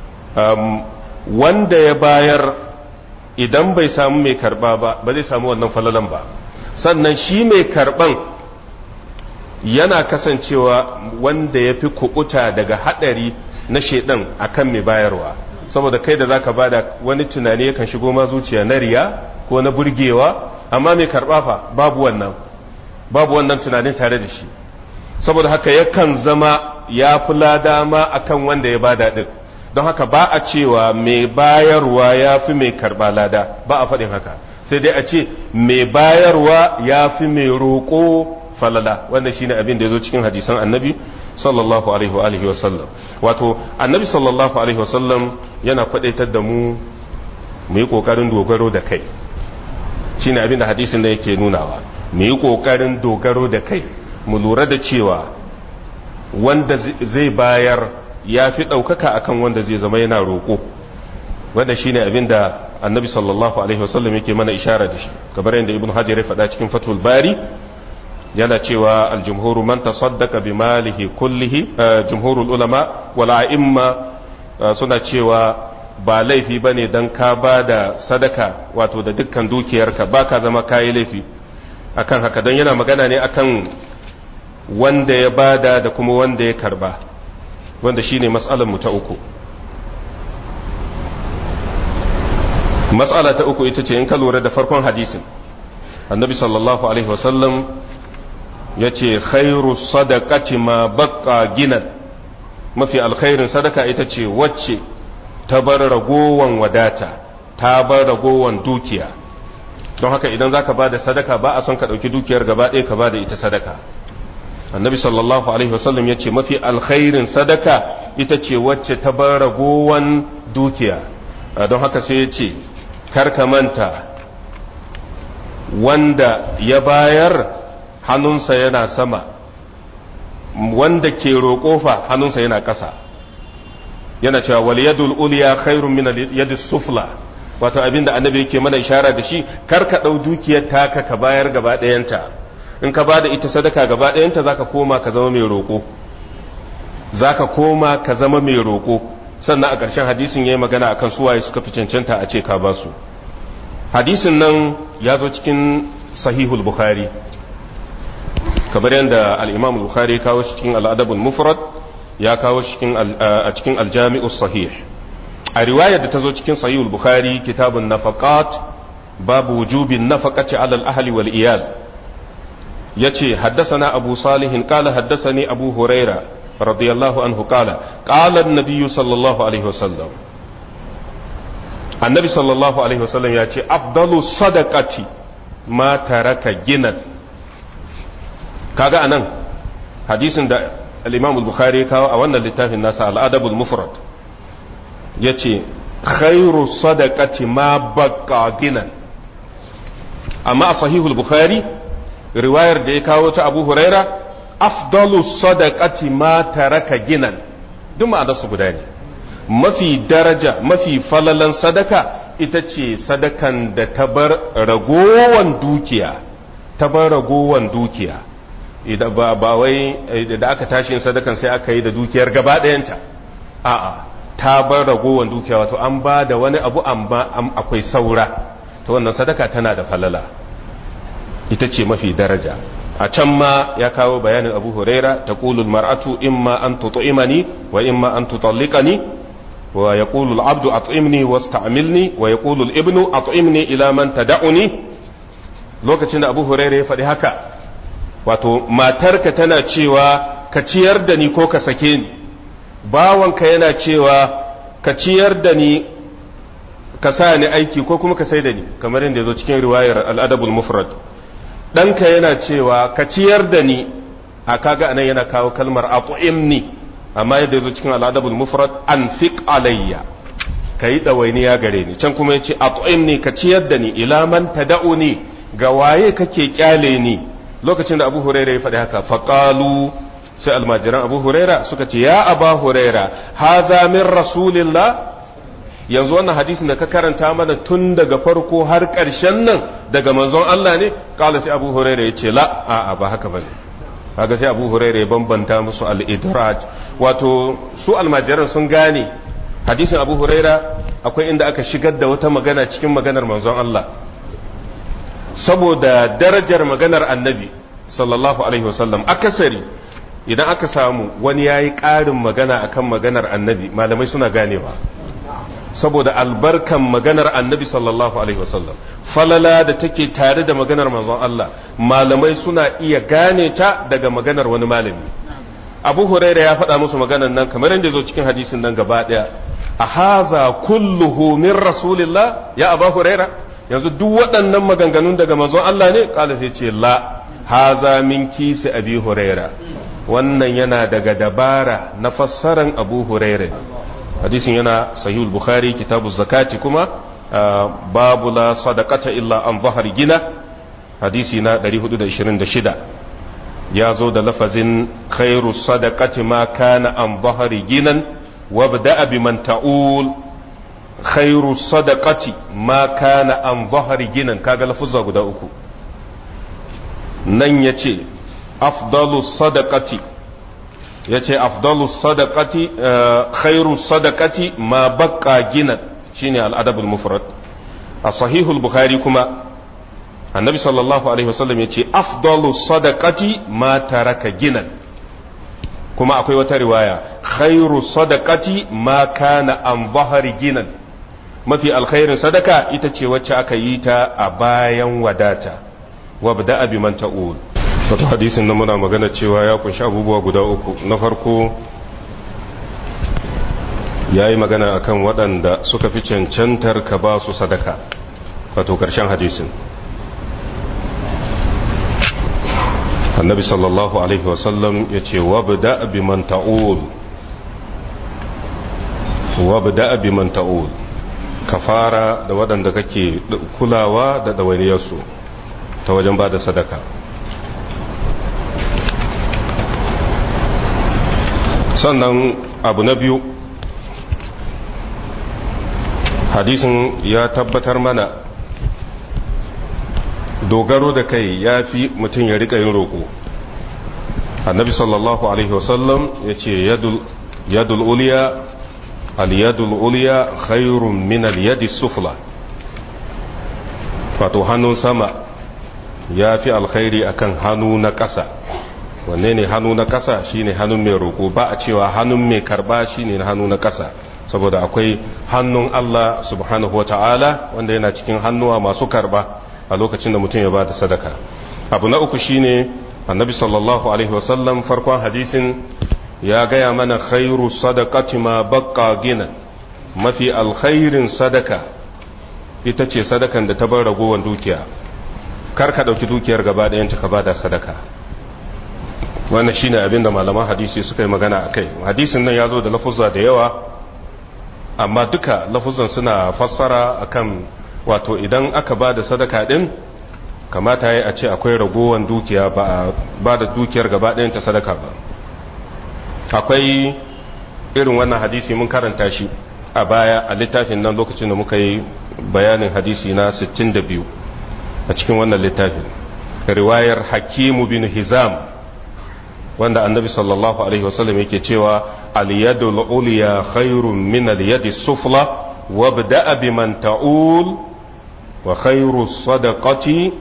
wanda ya bayar idan bai samu mai karɓa ba ba zai samu wannan falalan ba sannan shi mai karɓan yana kasancewa wanda ya fi kuɓuta daga haɗari na shaidan akan mai bayarwa saboda kai da zaka bada wani tunani yakan shigo ma zuciya na riya ko na burgewa amma mai karba fa babu wannan babu wannan tunanin tare da shi saboda haka yakan zama ya fi lada ma akan wanda ya bada din don haka ba a cewa mai bayarwa ya fi mai karba lada ba a faɗin haka sai dai a ce mai bayarwa ya fi mai roƙo falala wanda shine abin da ya zo cikin hadisan annabi sallallahu alaihi wa alihi wasallam wato annabi sallallahu alaihi wasallam yana kwadaitar da mu mu yi kokarin dogaro da kai shine abin da hadisin da yake nunawa mu yi kokarin dogaro da kai mu lura da cewa wanda zai bayar ya fi ɗaukaka akan wanda zai zama yana roƙo wanda shine abin da annabi sallallahu alaihi wasallam yake mana ishara da shi kamar yadda ibn hajar ya faɗa cikin fatul bari yana cewa aljumhuru man tasaddaqa bi malihi kullihi jumhurul ulama wal a'imma suna cewa ba laifi bane dan ka bada sadaka wato da dukkan dukiyarka baka zama kayi laifi akan haka dan yana magana ne akan wanda ya bada da kuma wanda ya karba wanda shine mas'alar mu ta uku mas'ala ta uku ita ce in ka lura da farkon hadisin annabi sallallahu alaihi wasallam ya ce khairu sadaqati ma baqqa ginan mafi alkhairin sadaka ita ce wacce ta bar ragowan wadata ta bar ragowan dukiya don haka idan zaka bada sadaka ba a son ka dauki dukiyar gaba ɗaya ka bada ita sadaka annabi sallallahu alaihi wasallam ya ce mafi alkhairin sadaka ita ce wacce ta bar ragowan dukiya don haka sai ya ce karka manta wanda ya bayar hannunsa yana sama wanda ke roƙo fa hannunsa yana ƙasa yana cewa wal yadul uliya khairun min al sufla wato abinda annabi yake mana ishara da shi kar ka dau dukiyar taka ka bayar gaba ɗayanta in ka bada ita sadaka gaba ɗayanta zaka koma ka zama mai roƙo zaka koma ka zama mai roƙo sannan a ƙarshen hadisin yayi magana akan su waye suka fi cancanta a ce ka ba su hadisin nan ya zo cikin sahihul bukhari kamar yadda al-imam bukhari kawo shi cikin al-adab mufrad ya kawo shi a cikin aljami'us sahih a riwayar da ta zo cikin sahihul bukhari kitabun nafaqat babu wujubin nafaqati ala al-ahli wal iyal yace haddathana abu salih qala haddathani abu huraira radiyallahu anhu qala qala an-nabiy sallallahu alaihi wasallam annabi sallallahu alaihi wasallam ya ce afdalu sadaqati ma taraka ginan kaga anan hadisin da al-imam al-bukhari kawo a wannan littafin nasa al-adab al-mufrad yace khairu sadaqati ma baqa ginan amma a sahihul bukhari riwayar da ya kawo ta abu huraira afdalu sadaqati ma taraka ginan duk ma'anarsu guda ne mafi daraja mafi falalan sadaka ita ce sadakan da ta bar ragowan dukiya ta bar ragowan dukiya idan ba ba wai da aka tashi yin sadakan sai aka yi da dukiyar gaba ɗayanta a'a ta bar ragowan dukiya wato an ba da wani abu amma akwai saura ta wannan sadaka tana da falala ita ce mafi daraja a can ma ya kawo bayanin abu huraira ta kulul mar'atu imma an tutu'imani wa imma an tutalliqani wa yaqulu al-abdu at'imni wasta'milni wa yaqulu al-ibnu at'imni ila man tad'uni lokacin da abu huraira ya faɗi haka wato matarka tana cewa ka ciyar da ni ko ka sake ni bawanka yana cewa ka ciyar da ni ka sa ni aiki ko kuma ka sai da ni kamar yadda ya zo cikin riwayar al-adabul mufrad ɗanka yana cewa ka ciyar da ni a kaga anan yana kawo kalmar atu'imni amma yadda zo cikin al'adabul mufrad an fiq alayya ka yi ɗawainiya gare ni can kuma yace atu'imni ka ciyar da ni ila man tada'uni ga waye kake kyale ni lokacin da Abu Huraira ya faɗi haka faqalu sai almajiran Abu Huraira suka ce ya Aba Huraira haza min rasulillah yanzu wannan hadisin da ka karanta mana tun daga farko har ƙarshen nan daga manzon Allah ne kala sai Abu Huraira ya ce la a'a ba haka bane kaga sai Abu Huraira ya bambanta musu al-idraj wato su almajiran sun gane hadisin Abu Huraira akwai inda aka shigar da wata magana cikin maganar manzon Allah saboda darajar maganar annabi sallallahu alaihi wasallam akasari idan aka samu wani yayi ƙarin magana akan maganar annabi malamai suna ganewa saboda albarkan maganar annabi sallallahu alaihi wasallam falala da take tare da maganar manzon Allah malamai suna iya gane ta daga maganar wani malami abu huraira ya faɗa musu maganar nan kamar yadda zo cikin hadisin nan gaba ɗaya a haza kulluhu min rasulillah ya abu huraira yanzu duk waɗannan maganganun daga manzon Allah ne kala sai ce la haza min kisi abi huraira wannan yana daga dabara na fassaran abu huraira hadisin yana sahihul bukhari kitabu zakati kuma babu la sadaqata illa an zahar gina hadisi na 426 ya zo da lafazin khairu sadaqati ma kana an zahar ginan wabda'a biman ta'ul khairu sadaqati ma kana an zahar ginan kaga lafuzza guda uku nan yace afdalu sadaqati ya ce afdalu sadaqati khairu sadaqati ma baqqa gina shine al-adabul mufrad a sahihul bukhari kuma annabi sallallahu alaihi wasallam ya ce afdalu sadaqati ma taraka ginan kuma akwai wata riwaya khairu sadaqati ma kana an bahari ginan mafi alkhairin sadaka ita ce wacce aka yi ta a bayan wadata wabda bi man ta'ul wato hadisin nan muna magana cewa ya kunshi abubuwa guda uku na farko ya yi magana akan waɗanda suka fi cancantar ka ba su sadaka wato ƙarshen hadisin annabi sallallahu alaihi wasallam ya ce wabda biman ta'ul wabda biman ta'ul ka fara da waɗanda kake kulawa da ɗawainiyarsu ta wajen ba da sadaka sannan abu na biyu hadisin ya tabbatar mana dogaro da kai ya fi mutum ya rika yin roƙo annabi sallallahu alaihi wasallam ya ce yadul uliya al-yadul uliya khairun min al-yadi sufla wato hannun sama ya fi alkhairi akan hannu na ƙasa wanne ne hannu na ƙasa shine hannun mai roƙo ba a cewa hannun mai karba shine hannu na ƙasa saboda akwai hannun Allah subhanahu wa ta'ala wanda yana cikin hannuwa masu karba a lokacin da mutum ya ba da sadaka abu na uku shine annabi sallallahu alaihi wasallam farkon hadisin ya gaya mana khairu sadaqati ma baqqa gina mafi alkhairin sadaka ita ce sadakan da ta bar ragowar dukiya kar ka dauki dukiyar gaba ɗayan ka ba da sadaka wannan shine abin da malaman hadisi suka yi magana akai hadisin nan ya zo da lafuzza da yawa amma duka lafuzan suna fassara akan wato idan aka ba da sadaka din kamata ya a ce akwai ragowar dukiya ba da dukiyar gaba ɗayan ta sadaka ba akwai irin wannan hadisi mun karanta shi a baya a littafin nan lokacin da muka yi bayanin hadisi na 62 a cikin wannan littafin riwayar hakimu bin hizam wanda annabi sallallahu alaihi wasallam yake cewa al-yadul ulya khairun min al-yadi sufla wabda'a biman ta'ul wa khairu sadaqati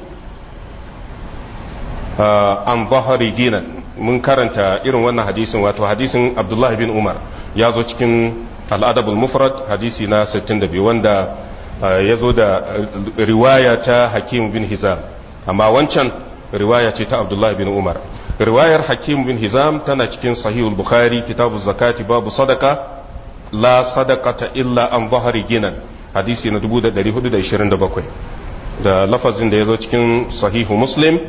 an zahari dinan mun karanta irin wannan hadisin wato hadisin abdullahi bin umar ya zo cikin al'adabul mufrad hadisi na 62 wanda ya zo da riwaya ta hakim bin hizam amma wancan riwaya ce ta abdullahi bin umar riwayar hakim bin hizam tana cikin sahihul bukhari kitabu zakati babu sadaka la sadaqata illa an zahari ginan hadisi na 1427 da lafazin da ya zo cikin sahihu muslim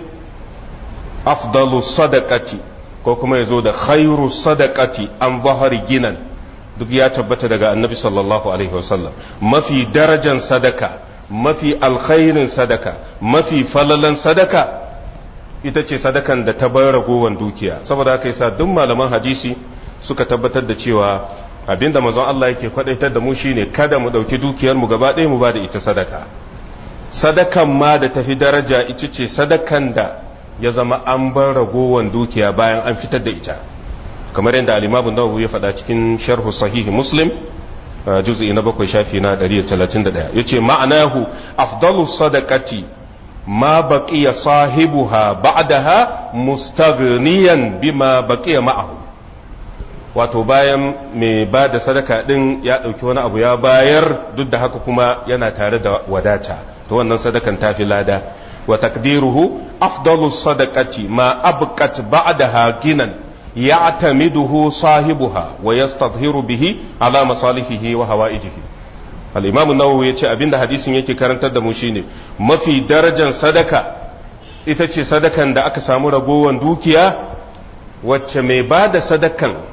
afdalu sadaqati ko kuma ya zo da khairu sadaqati an zahari ginan duk ya tabbata daga annabi sallallahu alaihi wasallam mafi darajan sadaka mafi alkhairin sadaka mafi falalan sadaka ita ce sadakan da ta bar ragowar dukiya saboda haka yasa duk malaman hadisi suka tabbatar da cewa abinda manzon Allah yake kwadaitar da mu shine kada mu dauki dukiyar mu gaba ɗaya mu ba da ita sadaka sadakan ma da tafi daraja ita ce sadakan da ya zama an bar ragowar dukiya bayan an fitar da ita kamar yadda al-Imam Nawawi ya faɗa cikin sharhu sahihi Muslim juz'i na bakwai shafi na 131 yace ma'anahu afdalu sadaqati ma baqiya sahibuha ba'daha mustaghniyan bima baqiya ma'ahu wato bayan mai ba da sadaka din ya ɗauki wani abu ya bayar duk da haka kuma yana tare da wadata to wannan sadakan tafi lada wa takdiruhu afdalu sadaqati ma abqat ba'daha ginan ya'tamiduhu sahibuha wa yastadhiru bihi ala masalihihi wa hawaijihi al-imam an-nawawi yace abinda hadisin yake karantar da mu shine mafi darajar sadaka ita ce sadakan da aka samu ragowan dukiya wacce mai ba da sadakan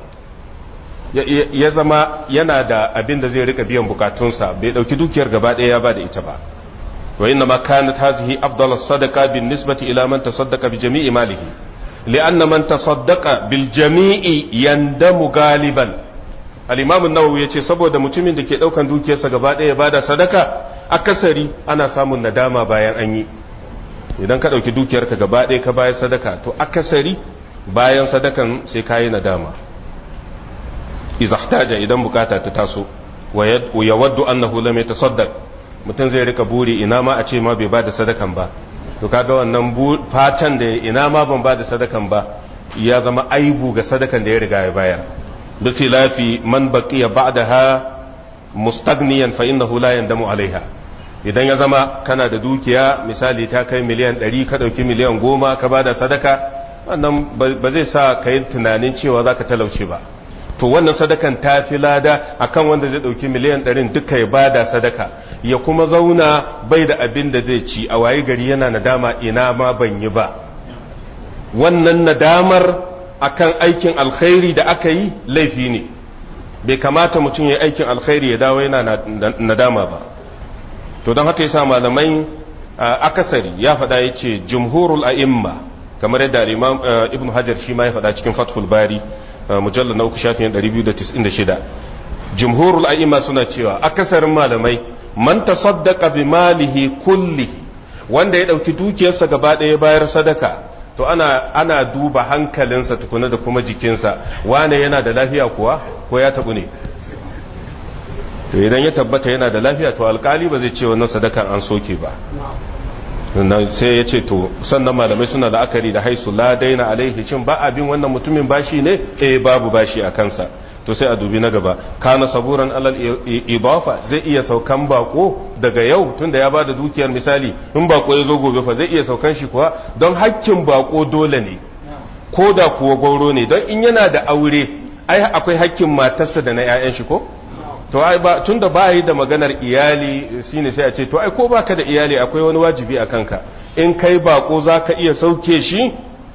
ya zama yana da abin da zai rika biyan bukatunsa bai dauki dukiyar gaba ɗaya ya ba da ita ba wa inna ma kanat hazihi afdal sadaqa bin nisbati ila man tasaddaqa bi jami'i malihi li'anna man tasaddaqa bil jami'i yandamu galiban al-imam an-nawawi yace saboda mutumin da ke daukan dukiyarsa gaba ɗaya ya bada sadaka akasari ana samun nadama bayan an yi idan ka dauki dukiyarka gaba ɗaya ka bayar sadaka to akasari bayan sadakan sai kayi nadama iza ihtaja idan bukata ta taso wa yawaddu annahu lam yatasaddaq mutum zai rika buri ina ma a ce ma bai bada sadakan ba to kaga wannan fatan da ina ma ban bada sadakan ba ya zama aibu ga sadakan da ya riga ya bayar bi khilafi man baqiya ba'daha mustaghniyan fa innahu la yandamu alaiha idan ya zama kana da dukiya misali ta kai miliyan 100 ka dauki miliyan 10 ka bada sadaka wannan ba zai sa ka yi tunanin cewa zaka talauce ba to wannan sadakan ta fi lada akan wanda zai dauki miliyan ɗarin duka ya bada sadaka ya kuma zauna bai da abin da zai ci a waye gari yana nadama ina ma ban yi ba wannan nadamar akan aikin alkhairi da aka yi laifi ne bai kamata mutum ya aikin alkhairi ya dawo yana nadama ba to don haka yasa malamai akasari ya faɗa ya ce jumhurul a'imma kamar yadda imam ibn hajar shi ma ya faɗa cikin fathul bari mujallar na uku shafin 296 jumhurul a'imma suna cewa akasarin malamai man tasaddaqa bi malihi kulli wanda ya dauki dukiyarsa gaba ɗaya bayar sadaka to ana ana duba hankalinsa tukuna da kuma jikinsa wane yana da lafiya kuwa ko ya tabu ne to idan ya tabbata yana da lafiya to alkali ba zai ce wannan sadaka an soke ba sai ya ce to sannan malamai suna la'akari da haisu la daina alaihi cin ba abin wannan mutumin bashi ne eh babu bashi a kansa to sai a dubi na gaba kana saburan alal idafa zai iya saukan bako daga yau tunda ya bada dukiyar misali in bako ya zo gobe fa zai iya saukan shi kuwa don hakkin bako dole ne ko da kuwa gauro ne don in yana da aure ai akwai hakkin matarsa da na 'ya'yan shi ko to ai ba tunda ba yi da maganar iyali shine sai a ce to ai ko baka da iyali akwai wani wajibi a kanka in kai bako zaka iya sauke shi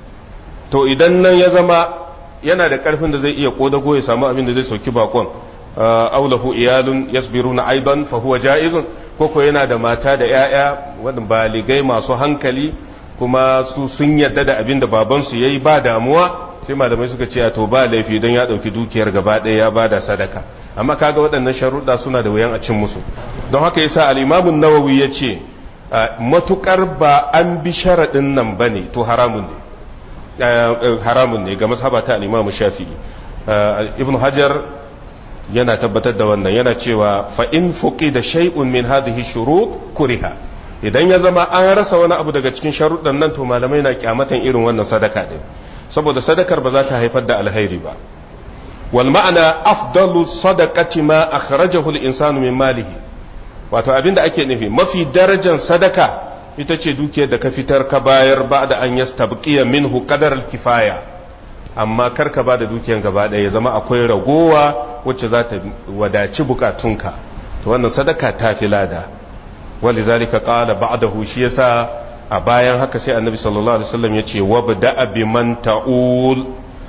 to idan nan ya zama yana da karfin da zai iya kodago ya samu abin da zai sauki bakon aulahu iyalun yasbiruna aidan fa huwa jaizun ko ko yana da mata da yaya wadanda baligai masu hankali kuma su sun yarda da abin da babansu yayi ba damuwa sai malamai suka ce to ba laifi don ya dauki dukiyar gaba ɗaya ya bada sadaka amma kaga waɗannan sharuɗa suna da wuyan a cin musu don haka yasa al-Imam an-Nawawi yace matukar ba an bi sharaɗin nan bane to haramun ne haramun ne ga mazhaba ta al-Imam Shafi'i Ibn Hajar yana tabbatar da wannan yana cewa fa in fuqida shay'un min hadhihi shurut kuriha idan ya zama an rasa wani abu daga cikin sharuɗan nan to malamai na kyamatan irin wannan sadaka din saboda sadakar ba za ta haifar da alkhairi ba wal ma'ana afdalu sadaqati ma akhrajahu al-insanu min malihi wato abinda ake nufi mafi darajar sadaka ita ce dukiyar da ka fitar ka bayar ba da an yastabqiya minhu qadar al-kifaya amma kar ka ba da dukiyar gaba ɗaya ya zama akwai ragowa wacce za ta wadaci bukatunka to wannan sadaka ta fi lada walizalika qala ba'dahu shi yasa a bayan haka sai annabi sallallahu alaihi wasallam ya ce wabda bi man ta'ul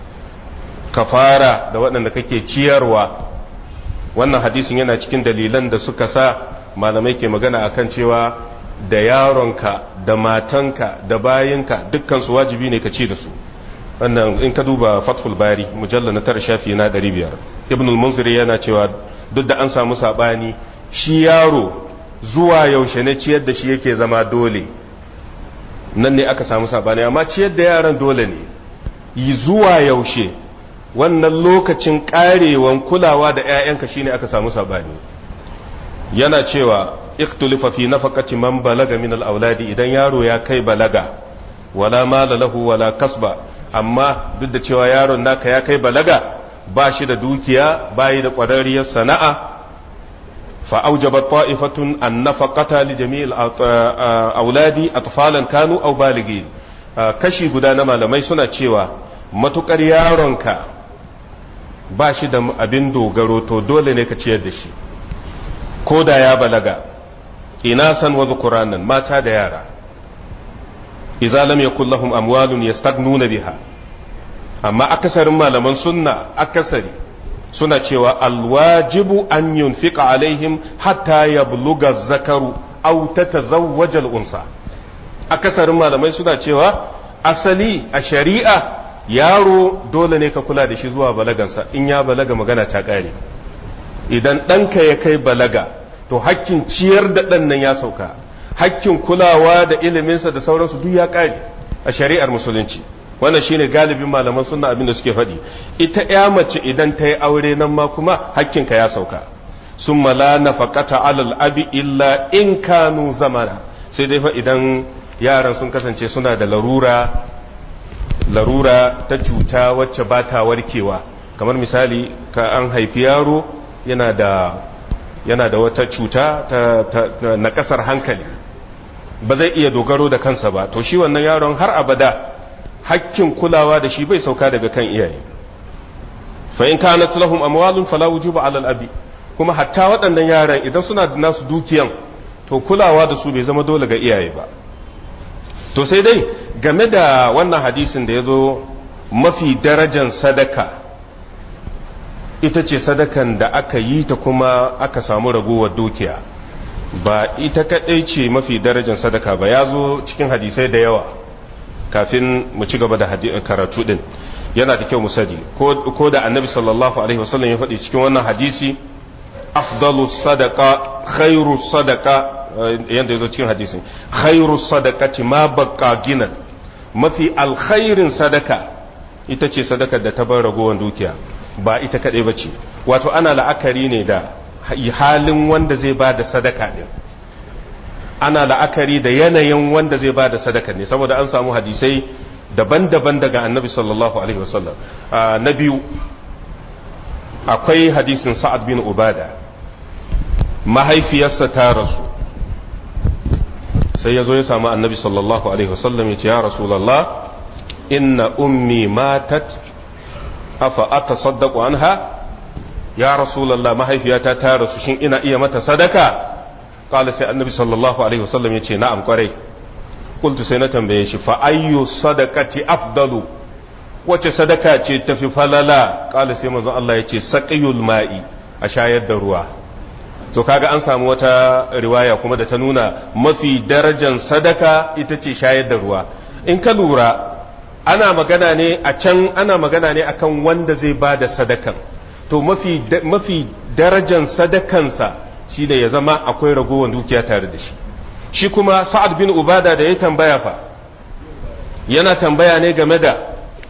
kafara da waɗanda kake ciyarwa wannan hadisin yana cikin dalilan da suka sa malamai ke magana akan cewa da yaronka da matanka da bayinka dukkan su wajibi ne ka ci da su wannan in ka duba fathul bari mujalla na tara shafi na 500 ibn al-munzir yana cewa duk da an samu sabani shi yaro zuwa yaushe ne ciyar da shi yake zama dole nan ne aka samu sabani amma ciyar da yaran dole ne yi zuwa yaushe wannan lokacin karewan kulawa da 'ya'yanka shine aka samu sabani yana cewa iktulifa fi nafaqati man balaga min al-auladi idan yaro ya kai balaga wala mala lahu wala kasba amma duk da cewa yaron naka ya kai balaga ba shi da dukiya bayi da ƙwararriyar sana'a fa aujaba ta'ifatun an nafaqata li jami'il auladi atfalan kanu aw baligin kashi guda na malamai suna cewa matukar yaronka ba shi da abin dogaro to dole ne ka ciyar da shi ko da ya balaga ina san wa zukuranan mata da yara idza lam yakul lahum amwalun yastagnuna biha amma akasarin malaman sunna akasari suna cewa alwajibu an yunfiqa alaihim hatta yabluga zakaru aw tatazawwaja al-unsa akasarin malamai suna cewa asali a shari'a yaro dole ne ka kula da shi zuwa balagansa in ya balaga magana ta kare idan ɗanka ya kai balaga to hakkin ciyar da ɗan nan ya sauka hakkin kulawa da iliminsa da sauransu duk ya kare a shari'ar musulunci wannan shine galibin malaman sunna abin da suke faɗi ita ya mace idan ta yi aure nan ma kuma hakkinka ya sauka summa la nafaqata alal abi illa in kanu zamana sai dai fa idan yaran sun kasance suna da larura larura ta cuta wacce ba ta warkewa kamar misali ka an haifi yaro yana da yana da wata cuta ta, ta, ta na kasar hankali ba zai iya dogaro da kansa ba to shi wannan yaron har abada hakkin kulawa da shi bai sauka daga kan iyaye fa in kanat lahum amwalun fala wujuba ala al-abi kuma hatta waɗannan yaran idan suna da nasu dukiyan to kulawa da su bai zama dole ga iyaye ba to sai dai game da wannan hadisin da ya zo mafi darajan sadaka ita ce sadakan da aka yi ta kuma aka samu ragowar dukiya ba ita kaɗai ce mafi darajan sadaka ba ya zo cikin hadisai da yawa kafin mu ci gaba da karatu din yana da kyau mu sani ko da annabi sallallahu alaihi wasallam ya faɗi cikin wannan hadisi afdalu sadaka khairu sadaka yanda yazo cikin hadisin khairu sadaqati ma baqa ginan mafi alkhairin sadaka ita ce sadakar da ta bar ragowar dukiya ba ita kadai bace wato ana la'akari ne da halin wanda zai ba da sadaka din ana la'akari da yanayin wanda zai ba da sadaka ne saboda an samu hadisai daban-daban daga annabi sallallahu alaihi wasallam na biyu akwai hadisin sa'ad bin ubada mahaifiyarsa ta rasu sai ya zo ya samu annabi sallallahu alaihi wasallam ya ce ya rasulallah inna ummi matat afa ata saddaku anha ya rasulallah mahaifiyata ta rasu shin ina iya mata sadaka قال سي النبي صلى الله عليه وسلم يتي نعم قري قلت سي نتنبيه شي فأي صدقة أفضل wace sadaka ce tafi falala kala sai manzon Allah ya ce saqiyul ma'i a shayar da ruwa to kaga an samu wata riwaya kuma da ta nuna mafi darajan sadaka ita ce shayar da ruwa in ka lura ana magana ne a can ana magana ne akan wanda zai ba da sadakan to mafi mafi darajan sadakansa shi ne ya zama akwai ragowar dukiya tare da shi shi kuma sa'ad bin ubada da ya tambaya fa yana tambaya ne game da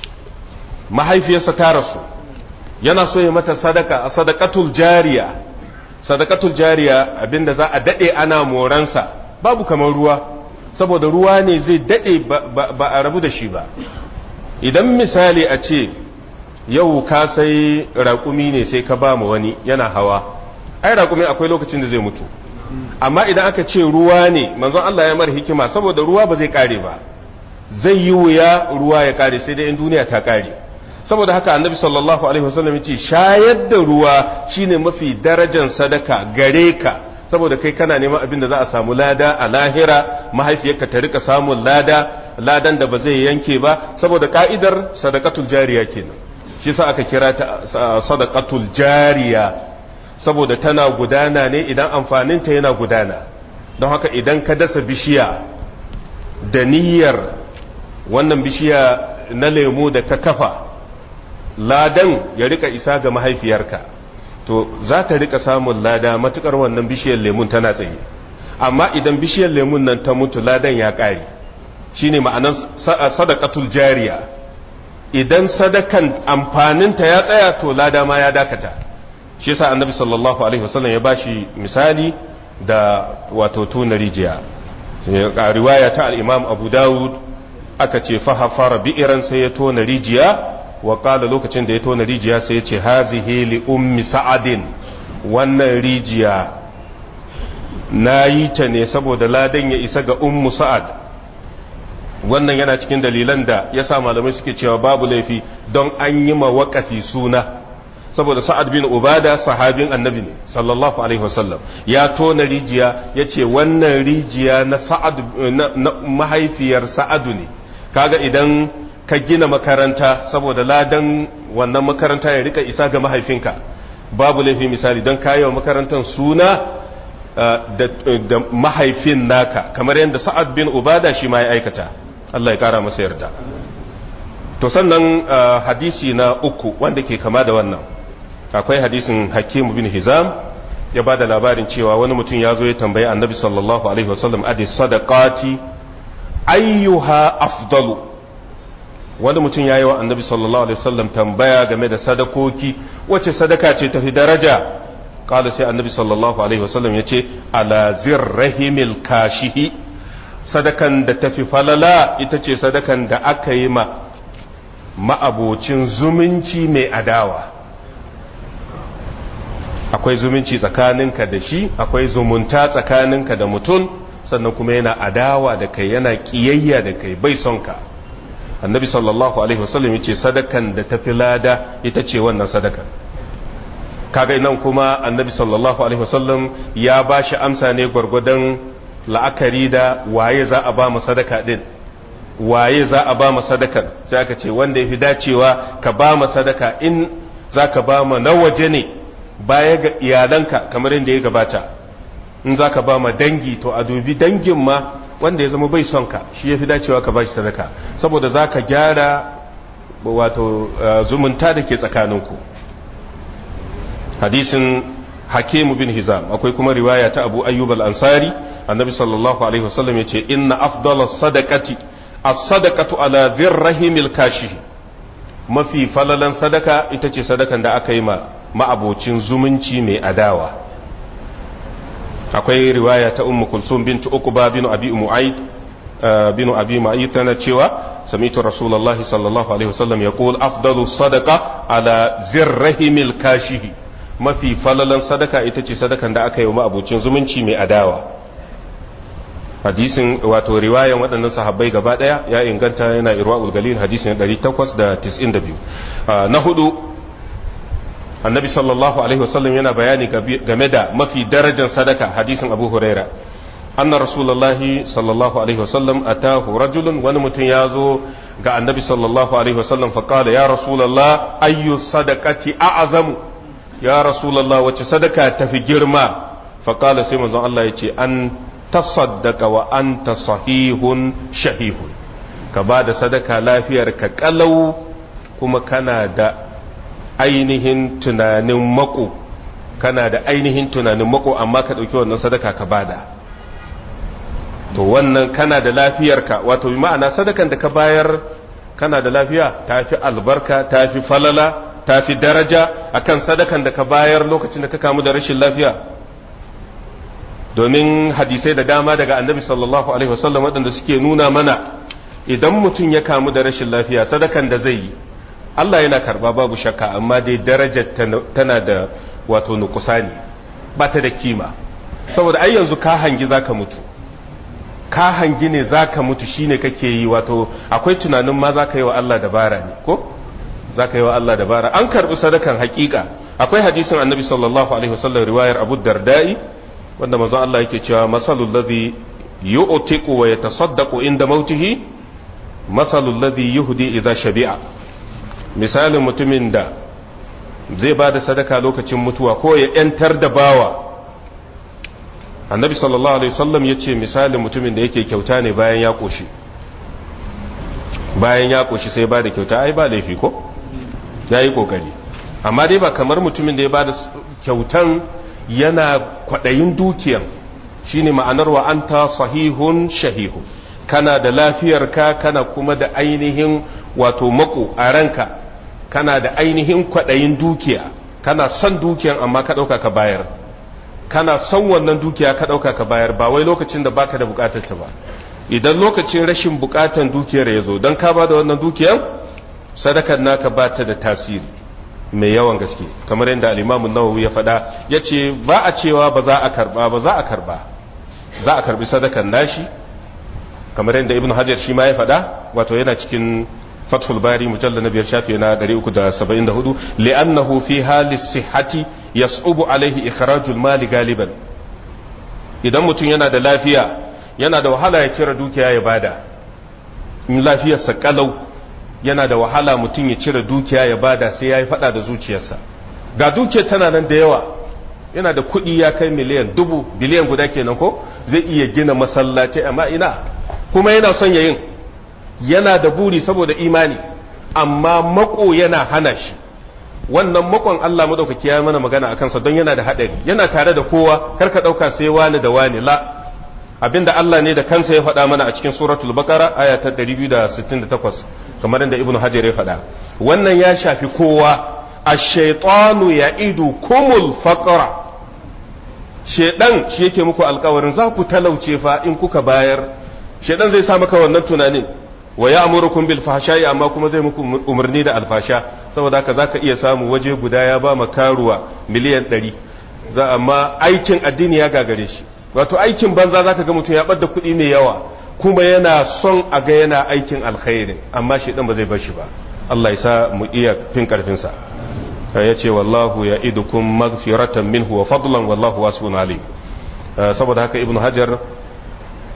mahaifiyarsa ta rasu yana so ya mata sadaka a sadakatul jariya sadakatul jariya abinda za a daɗe ana moransa babu kamar ruwa saboda ruwa ne zai daɗe ba a rabu da shi ba idan misali a ce yau ka sai raƙumi ne sai ka ba mu wani yana hawa ai raƙumi akwai lokacin da zai mutu amma idan aka ce ruwa ne manzon Allah ya mara hikima saboda ruwa ba zai kare ba zai yi wuya ruwa ya kare sai dai in duniya ta kare saboda haka annabi sallallahu alaihi wasallam yace shayar da ruwa shine mafi darajar sadaka gare ka saboda kai kana neman abin da za a samu lada a lahira mahaifiyarka ta rika samun lada ladan da ba zai yanke ba saboda ka'idar sadaqatul jariya kenan shi sa aka kira ta sadaqatul jariya saboda tana gudana ne idan amfaninta yana gudana don haka idan ka dasa bishiya da niyyar wannan bishiya na lemu da ka kafa ladan ya rika isa ga mahaifiyarka to za ta rika samun lada matukar wannan bishiyar lemun tana tsaye amma idan bishiyar lemun nan ta mutu ladan ya ƙare shine ma'anar sadaqatul jariya idan sadakan amfaninta ya tsaya to lada ma ya dakata shi yasa annabi sallallahu alaihi wasallam ya bashi misali da wato tuna rijiya a riwaya ta al-imam abu dawud aka ce fahafara bi'iran sai ya tona rijiya wa qala lokacin da ya tona rijiya sai ya ce hazihi li ummi sa'adin wannan rijiya na yi ta ne saboda ladan ya isa ga ummu sa'ad wannan yana cikin dalilan da ya sa malamai suke cewa babu laifi don an yi ma waƙafi suna saboda sa'ad bin ubada sahabin annabi ne sallallahu alaihi wasallam ya tona rijiya ya ce wannan rijiya na sa'ad na mahaifiyar sa'adu ne kaga idan ka gina makaranta saboda ladan wannan makaranta ya rika isa ga mahaifinka babu laifi misali don kayo makarantar suna da mahaifin naka kamar yadda sa'ad bin ubada shi ma ya aikata Allah ya kara masa yarda to sannan hadisi na uku wanda ke kama da wannan akwai hadisin hakim bin hizam ya ba da labarin cewa wani mutum ya zo ya tambayi annabi sallallahu alaihi wasallam adi sadaqati ayyuha afdalu wani mutum ya yi wa annabi sallallahu alaihi wasallam tambaya game da sadakoki wacce sadaka ce tafi daraja kala sai annabi sallallahu alaihi wasallam ya ce ala zirrahimil kashihi sadakan da tafi falala ita ce sadakan da aka yi ma ma'abocin zumunci mai adawa akwai zumunci tsakaninka da shi akwai zumunta tsakaninka da mutum sannan kuma yana adawa da kai yana kiyayya da kai bai son ka annabi sallallahu alaihi wasallam yace sadakan da tafi lada ita ce wannan sadakan kaga nan kuma annabi sallallahu alaihi wasallam ya ba shi amsa ne gwargwadon la'akari da waye za a ba mu sadaka din waye za a ba ma sadakar sai aka ce wanda ya fi dacewa ka ba ma sadaka in za ka ba ma na waje ne baya ga iyalanka kamar yadda ya gabata in za ka ba ma dangi to a dubi dangin ma wanda ya zama bai son ka shi ya fi dacewa ka ba shi sadaka saboda za ka gyara wato zumunta da ke tsakaninku hadisin hakimu bin hizam akwai kuma riwaya ta abu ayyub al-ansari annabi sallallahu alaihi wasallam ya ce inna afdala sadaqati as-sadaqatu ala dhirrahimil kashi mafi falalan sadaka ita ce sadakan da aka yi ma ma'abocin zumunci mai adawa akwai riwaya ta ummu kulsum bint uqba bin abi mu'ayd bin abi mu'ayd tana cewa sami'tu rasulullah sallallahu alaihi wasallam yaqul afdalu sadaqa ala zirrahimil kashihi mafi falalan sadaka ita ce sadakan da aka yi wa ma'abocin zumunci mai adawa hadisin wato riwayan waɗannan sahabbai gaba ɗaya ya inganta yana irwa'ul galil hadisin 892 na hudu annabi sallallahu alaihi wasallam yana bayani game da mafi darajar sadaka hadisin abu huraira anna rasulullahi sallallahu alaihi wasallam atahu rajulun wani mutum ya zo ga annabi sallallahu alaihi wasallam faqala ya rasulullah ayyu sadaqati a'zamu ya rasulullah wace sadaka tafi girma faqala sai manzon Allah yace an tasaddaka wa anta sahihun shahihun ka ba da sadaka lafiyar ka kalau kuma kana da ainihin tunanin mako kana da ainihin tunanin mako amma ka ɗauki wannan sadaka ka bada to wannan kana da lafiyarka wato bi ma'ana sadakan da ka bayar kana da lafiya ta fi albarka ta fi falala ta fi daraja akan sadakan da ka bayar lokacin da ka kamu da rashin lafiya domin hadisai da dama daga annabi sallallahu alaihi wasallam waɗanda suke nuna mana idan mutum ya kamu da rashin lafiya sadakan da zai yi Allah yana karba babu shakka amma dai darajar tana da wato nukusani ba ta da kima saboda ai yanzu ka hangi zaka mutu ka hangi ne zaka mutu shine kake yi wato akwai tunanin ma zaka yi wa Allah dabara ne ko zaka yi wa Allah dabara an karbi sadakan hakika akwai hadisin annabi sallallahu alaihi wasallam riwayar Abu Darda'i wanda manzon Allah yake cewa masalul ladhi yu'tiqu wa yatasaddaqu inda mautihi masalul ladhi yuhdi idza shabi'a misalin mutumin da zai bada sadaka lokacin mutuwa ko ya yantar da bawa annabi sallallahu alaihi wasallam yace misalin mutumin da yake kyauta ne bayan ya koshi bayan ya koshi sai bada kyauta ai ba laifi ko yayi kokari amma dai ba kamar mutumin da ya bada kyautan yana kwaɗayin dukiyan shine ma'anar wa anta sahihun shahihu kana da lafiyarka kana kuma da ainihin wato mako a ranka kana da ainihin kwaɗayin dukiya kana son dukiyan amma ka ɗauka ka bayar kana son wannan dukiya ka ɗauka ka bayar ba wai lokacin da baka da buƙatar ta ba idan lokacin rashin buƙatar dukiyar ya zo don ka ba da wannan dukiyan sadakar naka ba ta da tasiri mai yawan gaske kamar yadda al'imamun nawawi ya faɗa ya ce ba a cewa ba za a karba ba za a karba za a karbi sadakan nashi kamar yadda ibn hajar shi ma ya faɗa wato yana cikin fathul bari mujalla na biyar shafi na 374 li'annahu fi hali sihhati yas'ubu alaihi ikhrajul mali galiban idan mutum yana da lafiya yana da wahala ya cire dukiya ya bada in lafiyarsa kalau yana da wahala mutum ya cire dukiya ya bada sai ya yi fada da zuciyarsa ga dukiyar tana nan da yawa yana da kuɗi ya kai miliyan dubu biliyan guda kenan ko zai iya gina masallaci amma ina kuma yana son ya yin yana da buri saboda imani amma mako yana hana shi wannan makon Allah madaukaki ya mana magana a kansa don yana da haɗari yana tare da kowa kar ka ɗauka sai wani da wani la abinda Allah ne da kansa ya faɗa mana a cikin suratul baqara aya ta 268 kamar yadda ibnu hajar ya faɗa wannan ya shafi kowa ash-shaytanu ya'idu kumul faqra shedan shi yake muku alkawarin za ku talauce fa in kuka bayar shedan zai sa maka wannan tunanin wa ya'murukum bil fahsha'i amma kuma zai muku umarni da alfasha saboda haka zaka iya samu waje guda ya ba makaruwa miliyan 100 za amma aikin addini ya gagare shi wato aikin banza zaka ga mutum ya bar da kuɗi mai yawa kuma yana son a ga yana aikin alkhairi amma shedan ba zai bar shi ba Allah ya sa mu iya fin karfin sa ya ce wallahu ya idukum magfiratan minhu wa fadlan wallahu wasi'un alim saboda haka ibnu hajar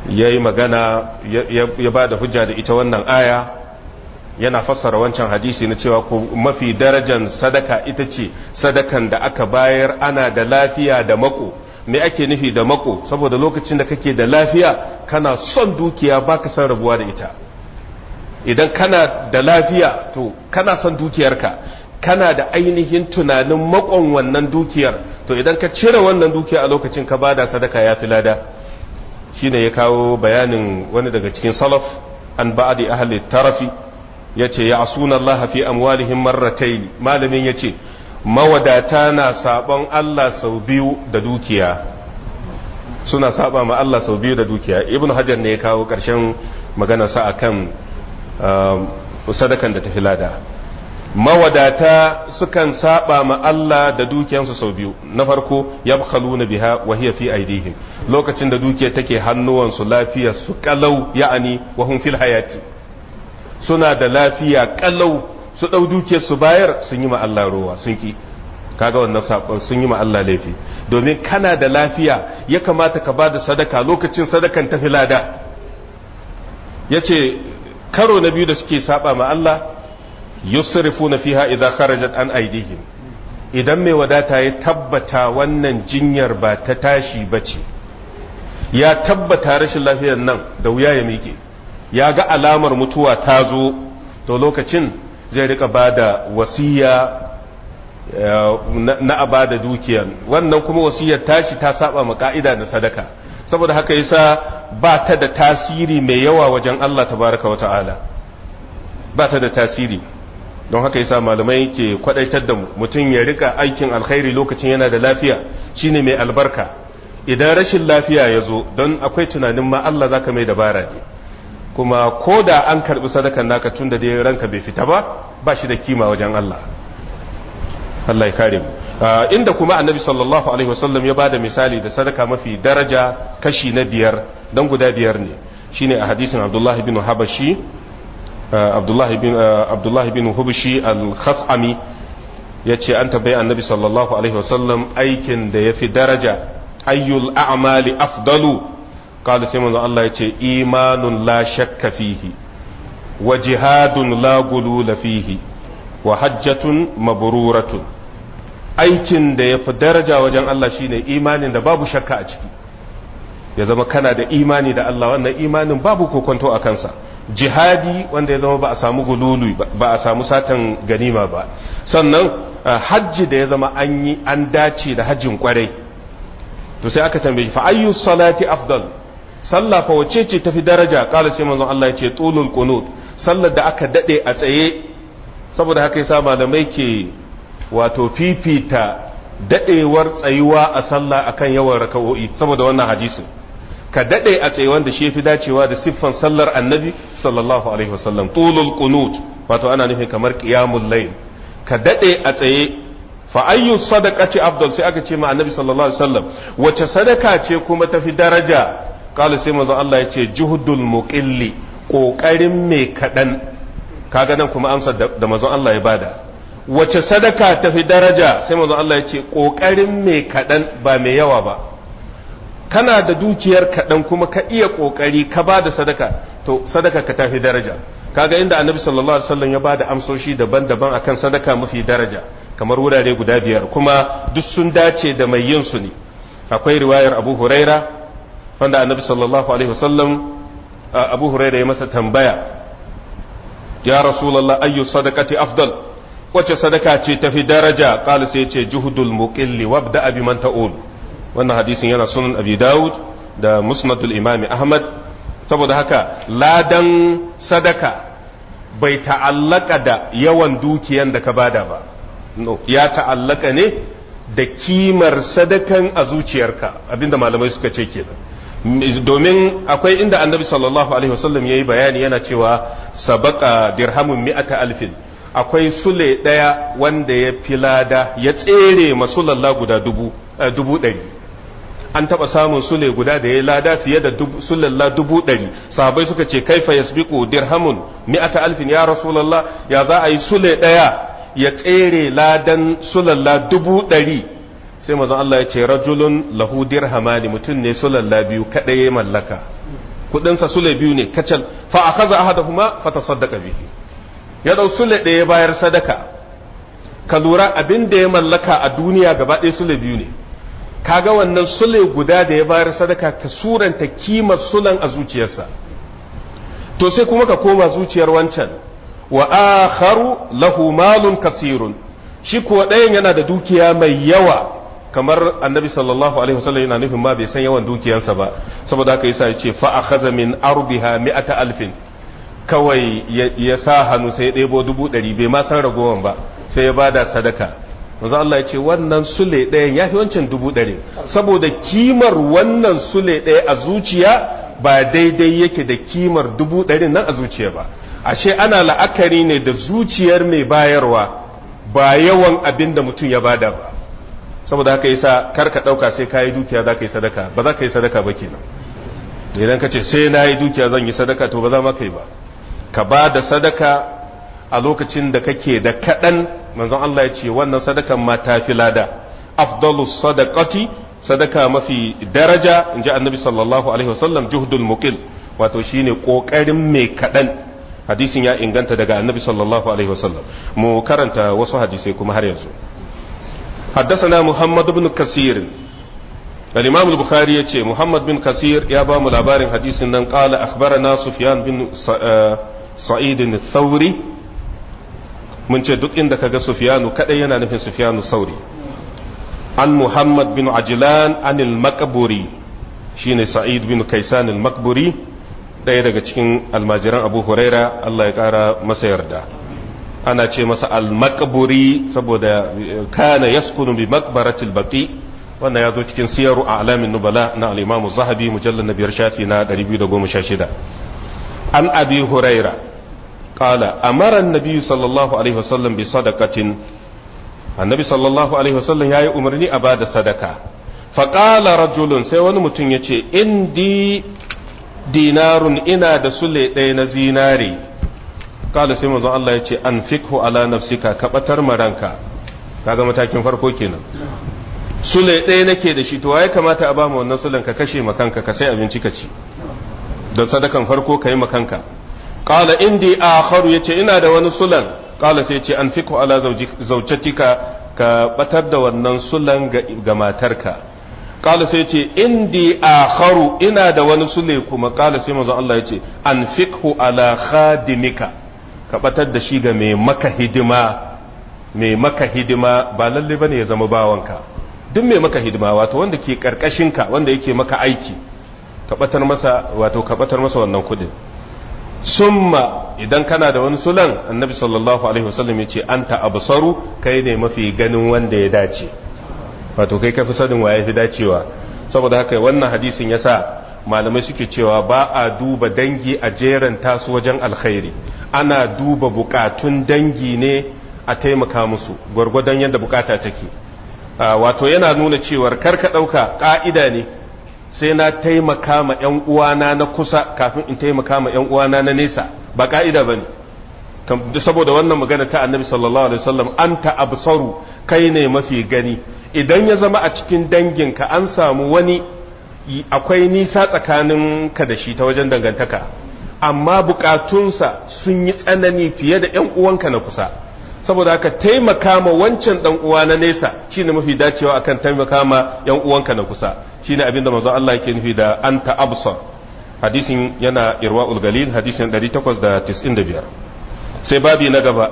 ya yi magana ya ba da hujja da ita wannan aya yana fassara wancan hadisi na cewa mafi darajan sadaka ita ce sadakan da aka bayar ana da lafiya da mako me ake nufi da mako saboda lokacin da kake da lafiya kana son dukiya baka san rabuwa da ita idan kana da lafiya to kana son dukiyarka kana da ainihin tunanin makon wannan dukiyar to idan ka cire wannan dukiya a lokacin ka bada sadaka ya fi lada shine ya kawo bayanin wani daga cikin salaf an ba'adi ahli tarafi yace ya asuna Allah fi amwalihim marratayn malamin yace mawadata na sabon Allah sau biyu da dukiya suna saba ma Allah sau biyu da dukiya ibnu hajar ne ya kawo karshen magana sa akan sadakan da tafi lada mawadata sukan saba ma Allah da dukiyansu sau biyu na farko yabkhaluna biha wa hiya fi aidihim lokacin da dukiya take hannuwansu lafiya su kalau ya'ani wa hum fil hayati suna da lafiya kalau su dau dukiyar su bayar sun yi ma Allah ruwa sun ki kaga wannan sabon sun yi ma Allah laifi domin kana da lafiya ya kamata ka bada sadaka lokacin sadakan tafi lada yace karo na biyu da suke saba ma Allah yusrifuna fiha idza kharajat an aidihim idan mai wadata ya tabbata wannan jinyar ba ta tashi bace ya tabbata rashin lafiyar nan da wuya ya miƙe ya ga alamar mutuwa ta zo to lokacin zai rika bada wasiya na a bada dukiyan wannan kuma wasiyar tashi ta saba ma ka'ida na sadaka saboda haka yasa ba ta da tasiri mai yawa wajen Allah tabaraka wa ta'ala ba ta da tasiri don haka yasa malamai ke kwadaitar da mutum ya rika aikin alkhairi lokacin yana da lafiya shine mai albarka idan rashin lafiya ya zo don akwai tunanin ma Allah zaka mai dabara ne kuma ko da an karbi sadakan naka tun da dai ranka bai fita ba ba shi da kima wajen Allah Allah ya kare mu inda kuma annabi sallallahu alaihi wasallam ya bada misali da sadaka mafi daraja kashi na biyar dan guda biyar ne shine a hadisin Abdullah bin Habashi Abdullahi bin Abdullahi bin Hubshi al-Khas'ami yace an tabbai annabi sallallahu alaihi wasallam aikin da yafi daraja ayyul a'mali afdalu qala sai manzo Allah yace imanun la shakka fihi wa jihadun la gulula fihi wa hajjatun mabruratun aikin da yafi daraja wajen Allah shine imanin da babu shakka a ciki ya zama kana da imani da Allah wannan imanin babu kokonto a kansa jihadi wanda ya zama ba a samu gululu ba a samu satan ganima ba sannan hajji da ya zama an yi an dace da hajjin kwarai to sai aka tambaye fa ayyu salati afdal sallah fa wace ce tafi daraja kala sai manzon Allah ya ce tulul qunut sallar da aka dade a tsaye saboda haka yasa malamai ke wato fifita dadewar tsayuwa a sallah akan yawan raka'o'i saboda wannan hadisin ka daɗe a tsaye wanda shi fi dacewa da siffan sallar annabi sallallahu alaihi wasallam tulul qunut wato ana nufin kamar qiyamul layl ka daɗe a tsaye fa ayyu sadaqati afdal sai aka ce ma annabi sallallahu alaihi wasallam wace sadaka ce kuma tafi daraja kala sai manzo Allah ya ce juhdul muqilli kokarin mai kadan kaga nan kuma amsa da manzo Allah ya bada wace sadaka tafi daraja sai manzo Allah ya ce kokarin mai kadan ba mai yawa ba kana da dukiyar kaɗan kuma ka iya ƙoƙari ka ba da sadaka to sadaka ka tafi daraja kaga inda annabi sallallahu alaihi wasallam ya ba da amsoshi daban-daban akan sadaka mafi daraja kamar wurare guda biyar kuma duk sun dace da mai yin su ne akwai riwayar abu huraira wanda annabi sallallahu alaihi wasallam abu huraira ya masa tambaya ya rasulullah ayyu sadaqati afdal wace sadaka ce tafi daraja qala sai ce juhudul muqilli wabda bi man ta'ul wannan hadisin yana sunan abi dawud da musnadul imami ahmad saboda haka ladan sadaka bai ta'allaka da yawan dukiyan da ka bada ba no ya ta'allaka ne da kimar sadakan a zuciyarka abinda malamai suka ce kenan domin akwai inda annabi sallallahu alaihi wasallam yayi bayani yana cewa sabaka dirhamun mi'ata alfin akwai sule daya wanda ya filada ya tsere masulalla guda dubu dubu ɗari an taɓa samun sule guda da ya lada fiye da sulalla dubu ɗari sahabai suka ce kaifa yasbiqu dirhamun mi'ata alfin ya rasulullah ya za a yi sule ɗaya ya tsere ladan sulalla dubu ɗari sai mazan Allah ya ce rajulun lahu dirhamani mutum ne sulalla biyu kaɗai ya mallaka kudinsa sule biyu ne kacal fa akaza ahaduhuma fa tasaddaqa bihi ya dau sule ɗaya bayar sadaka ka lura abin da ya mallaka a duniya gaba ɗaya sule biyu ne kaga wannan sule guda da ya bayar sadaka ka suranta kimar sulan a zuciyarsa to sai kuma ka koma zuciyar wancan wa akharu lahu malun kasirun shi kuwa ɗayan yana da dukiya mai yawa kamar annabi sallallahu alaihi wasallam yana nufin ma bai san yawan dukiyarsa ba saboda haka yasa yace fa akhadha min arbiha mi'ata alfin kawai ya sa hannu sai ya ɗebo dubu ɗari bai ma san ragowan ba sai ya bada sadaka manzo Allah ya ce wannan sule ɗayan ya fi wancan dubu ɗari saboda kimar wannan sule ɗaya a zuciya ba daidai yake da kimar dubu ɗarin nan a zuciya ba ashe ana la'akari ne da zuciyar mai bayarwa ba yawan abin da mutum ya bada ba saboda haka yasa kar ka ɗauka sai ka yi dukiya za ka yi sadaka ba za ka yi sadaka ba kenan idan ka ce sai na yi dukiya zan yi sadaka to ba za ma ka yi ba ka ba da sadaka a lokacin da kake da kaɗan manzon Allah ya ce wannan sadakan ma ta fi lada afdalu sadaqati sadaka mafi daraja in ji annabi sallallahu alaihi wasallam juhdul muqil wato shine kokarin mai kaɗan hadisin ya inganta daga annabi sallallahu alaihi wasallam mu karanta wasu hadisai kuma har yanzu حدثنا محمد بن كثير الإمام البخاري يتي محمد بن كثير يا بام الأبار حديث قال أخبرنا سفيان بن سعيد الثوري mun ce duk inda kaga Sufyanu kadai yana nufin Sufyanu Sauri an Muhammad bin Ajlan an al-Maqburi shine Sa'id bin Kaisan al-Maqburi ɗaya daga cikin almajiran Abu Huraira Allah ya ƙara masa yarda ana ce masa al-Maqburi saboda kana yaskunu bi maqbaratil baqi wannan ya zo cikin siyaru a alamin nubala na al-Imam Zahabi mujallal na biyar shafi na 216 an Abi Huraira قال أمر النبي صلى الله عليه وسلم بصدقة النبي صلى الله عليه وسلم يا أمرني أباد صدقة فقال رجل سيوان متن يتي إندي دينار إنا دسولي دين زيناري قال سيما الله يتي أنفقه على نفسك كبتر مرانك kaga matakin farko kenan sule ɗaya nake da shi to ya kamata a ba mu wannan sulen ka kashe makanka ka sai abinci ka ci don sadakan farko ka yi makanka qala indi akharu yace ina da wani sulan qala sai yace an fiku ala zaujatika ka batar da wannan sulan ga matarka qala sai yace indi akharu ina da wani sule kuma qala sai manzo Allah yace an fiku ala khadimika ka batar da shi ga mai maka hidima mai maka hidima ba lalle bane ya zama bawanka duk mai maka hidima wato wanda ke karkashinka wanda yake maka aiki ka batar masa wato ka batar masa wannan kudin summa idan kana da wani sulan annabi sallallahu alaihi wasallam yace anta absaru kai ne mafi ganin wanda ya dace wato kai kafi sanin waye fi dacewa saboda haka wannan hadisin yasa malamai suke cewa ba a duba dangi a jeran tasu wajen alkhairi ana duba bukatun dangi ne a taimaka musu gwargwadon yadda bukata take wato yana nuna cewar karka dauka ka'ida ne sai na taimaka ma ‘yan uwana na kusa kafin in taimaka ma ‘yan uwana na nesa ba ka'ida ba ne saboda wannan magana ta annabi sallallahu alaihi wasallam an absaru kai ne mafi gani idan ya zama a cikin danginka an samu wani akwai nisa tsakanin ka da shi ta wajen dangantaka amma bukatunsa sun yi tsanani fiye da ‘yan uwanka na kusa saboda haka taimaka ma wancan dan uwa na nesa shine mafi dacewa akan taimaka ma yan uwanka na kusa shine abinda manzo Allah yake nufi da anta absar hadisin yana irwaul galil hadisin 895 sai babi na gaba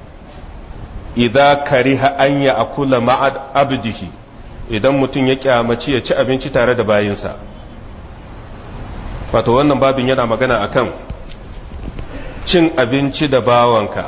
idza kariha an ya akula ma'ad abdihi idan mutum ya kyamaci ya ci abinci tare da bayinsa wato wannan babin yana magana akan cin abinci da bawanka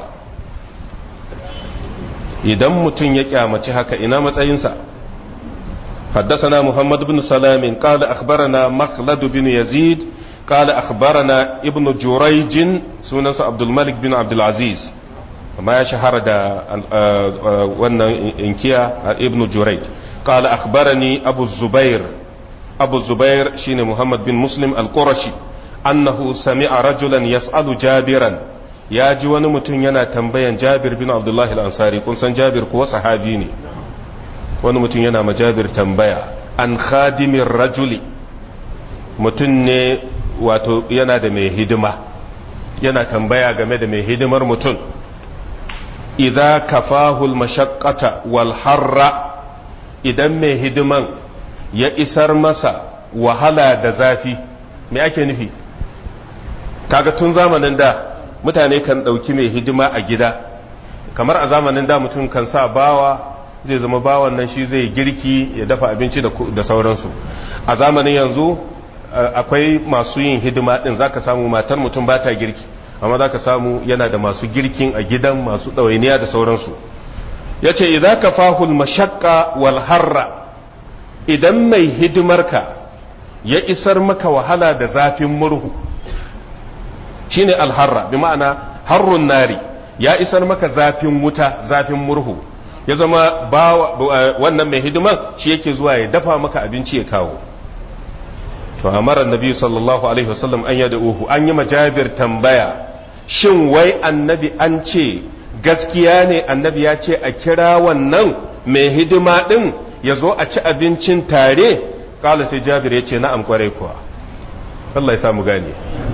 idan mutum ya kyamaci haka ina matsayinsa حدثنا محمد بن سلام قال أخبرنا مخلد بن يزيد قال أخبرنا ابن جريج سنن عبد الملك بن عبد العزيز ما يشهر دا وانا انكيا ابن جريج قال أخبرني أبو الزبير أبو الزبير شين محمد بن مسلم القرشي أنه سمع رجلا يسأل جابرا ya ji wani mutum yana tambayan jabir bin abdullahi al'ansari kun san jabir kuwa sahabi ne wani mutum yana ma jabir tambaya an khadimin rajuli mutum ne wato yana da mai hidima yana tambaya game da mai hidimar mutum idza kafahul mashaqqata wal harra idan mai hidiman ya isar masa wahala da zafi me ake nufi kaga tun zamanin da mutane kan ɗauki mai hidima a gida kamar a zamanin da mutum kan sa bawa zai zama bawan nan shi zai girki ya dafa abinci da sauransu a zamanin yanzu akwai masu yin hidima ɗin zaka samu matar mutum ba ta girki amma zaka samu yana da masu girkin a gidan masu ɗawainiya da sauransu ya ce idan ka fahul mashakka wal harra idan mai hidimarka ya isar maka wahala da zafin murhu shine alharra bi ma'ana harrun nari ya isar maka zafin wuta zafin murhu ya zama wannan mai hidiman shi yake zuwa ya dafa maka abinci ya kawo to amara annabi sallallahu alaihi wasallam an yada uhu an yi majabir tambaya shin wai annabi an ce gaskiya ne annabi ya ce a kira wannan mai hidima din ya zo a ci abincin tare kala sai jabir ya ce na'am kwarai kuwa Allah ya samu gane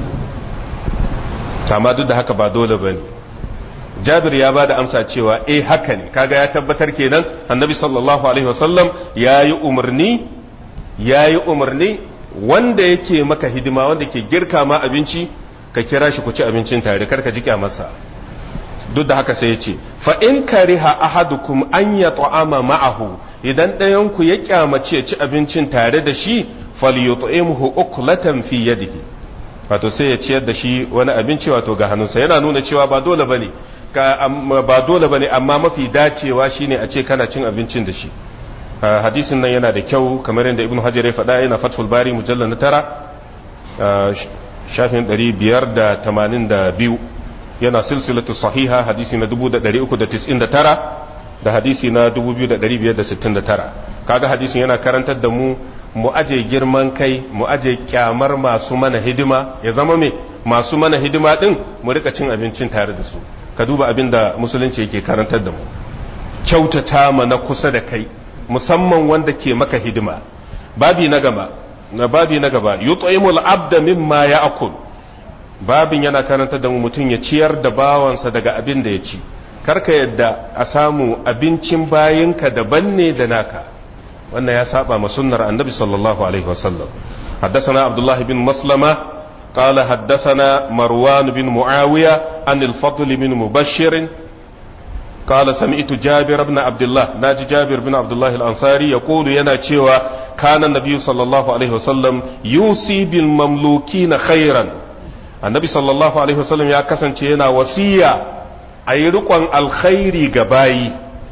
amma duk da haka ba dole bane jabir ya ba da amsa cewa eh haka ne kaga ya tabbatar kenan annabi sallallahu alaihi wasallam ya yi umarni ya yi umarni wanda yake maka hidima wanda ke girka ma abinci ka kira shi ku ci abincin tare kar ka ji masa duk da haka sai ya ce fa in kariha ahadukum an ya ta'ama ma'ahu idan ɗayan ku ya kyamace ci abincin tare da shi falyut'imhu uklatan fi yadihi wato sai ya ciyar da shi wani abinci wato ga hannunsa yana nuna cewa ba dole bane ba dole bane amma mafi dacewa shine a ce kana cin abincin da shi hadisin nan yana da kyau kamar yadda ibnu hajar ya faɗa yana fathul bari mujallal na tara shafin 582 yana silsilatu sahiha hadisi na 399 da hadisi na 2569 kaga hadisin yana karantar da mu mu aje girman kai mu aje kyamar masu mana hidima ya zama me masu mana hidima din mu rika cin abincin tare da su ka duba abin da musulunci yake karantar da mu kyautata ma na kusa da kai musamman wanda ke maka hidima babi na gaba na babi na gaba yut'imul abda mimma ya'kul babin yana karantar da mu mutum ya ciyar da bawansa daga abin da ya ci karka yadda a samu abincin bayinka daban ne da naka wannan ya saba ma sunnar annabi sallallahu alaihi wasallam حدثنا عبد الله بن مسلمة قال حدثنا مروان بن معاوية عن الفضل بن مبشر قال سمعت جابر بن عبد الله ناجي جابر بن عبد الله الأنصاري يقول ينا تشيوا كان النبي صلى الله عليه وسلم يوصي بالمملوكين خيرا النبي صلى الله عليه وسلم يا كسن ينا وصية أي رقم الخير جباي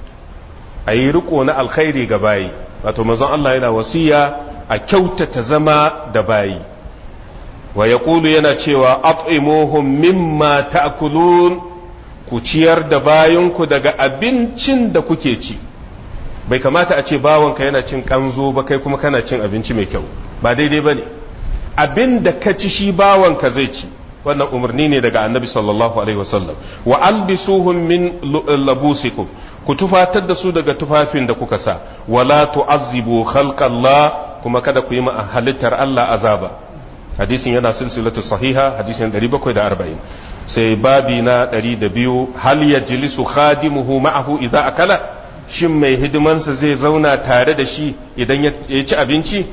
أي رقم الخير جباي wato manzon Allah yana wasiya a kyautata zama da bayi wa ya yana cewa at'imuhum mimma ta'kulun ku ciyar da bayanku daga abincin da kuke ci bai kamata a ce bawanka yana cin kanzo ba kai kuma kana cin abinci mai kyau ba daidai ba ne abin da ka ci shi bawanka zai ci wannan umarni ne daga annabi sallallahu alaihi wasallam wa albisuhum min labusikum ku tufatar da su daga tufafin da kuka sa wala tu'azzibu khalqallah kuma kada ku yi ma halittar Allah azaba hadisin yana silsilatu sahiha hadisin 740 sai babi na 102 hal yajlisu khadimuhu ma'ahu idza akala shin mai hidimansa zai zauna tare da shi idan ya ci abinci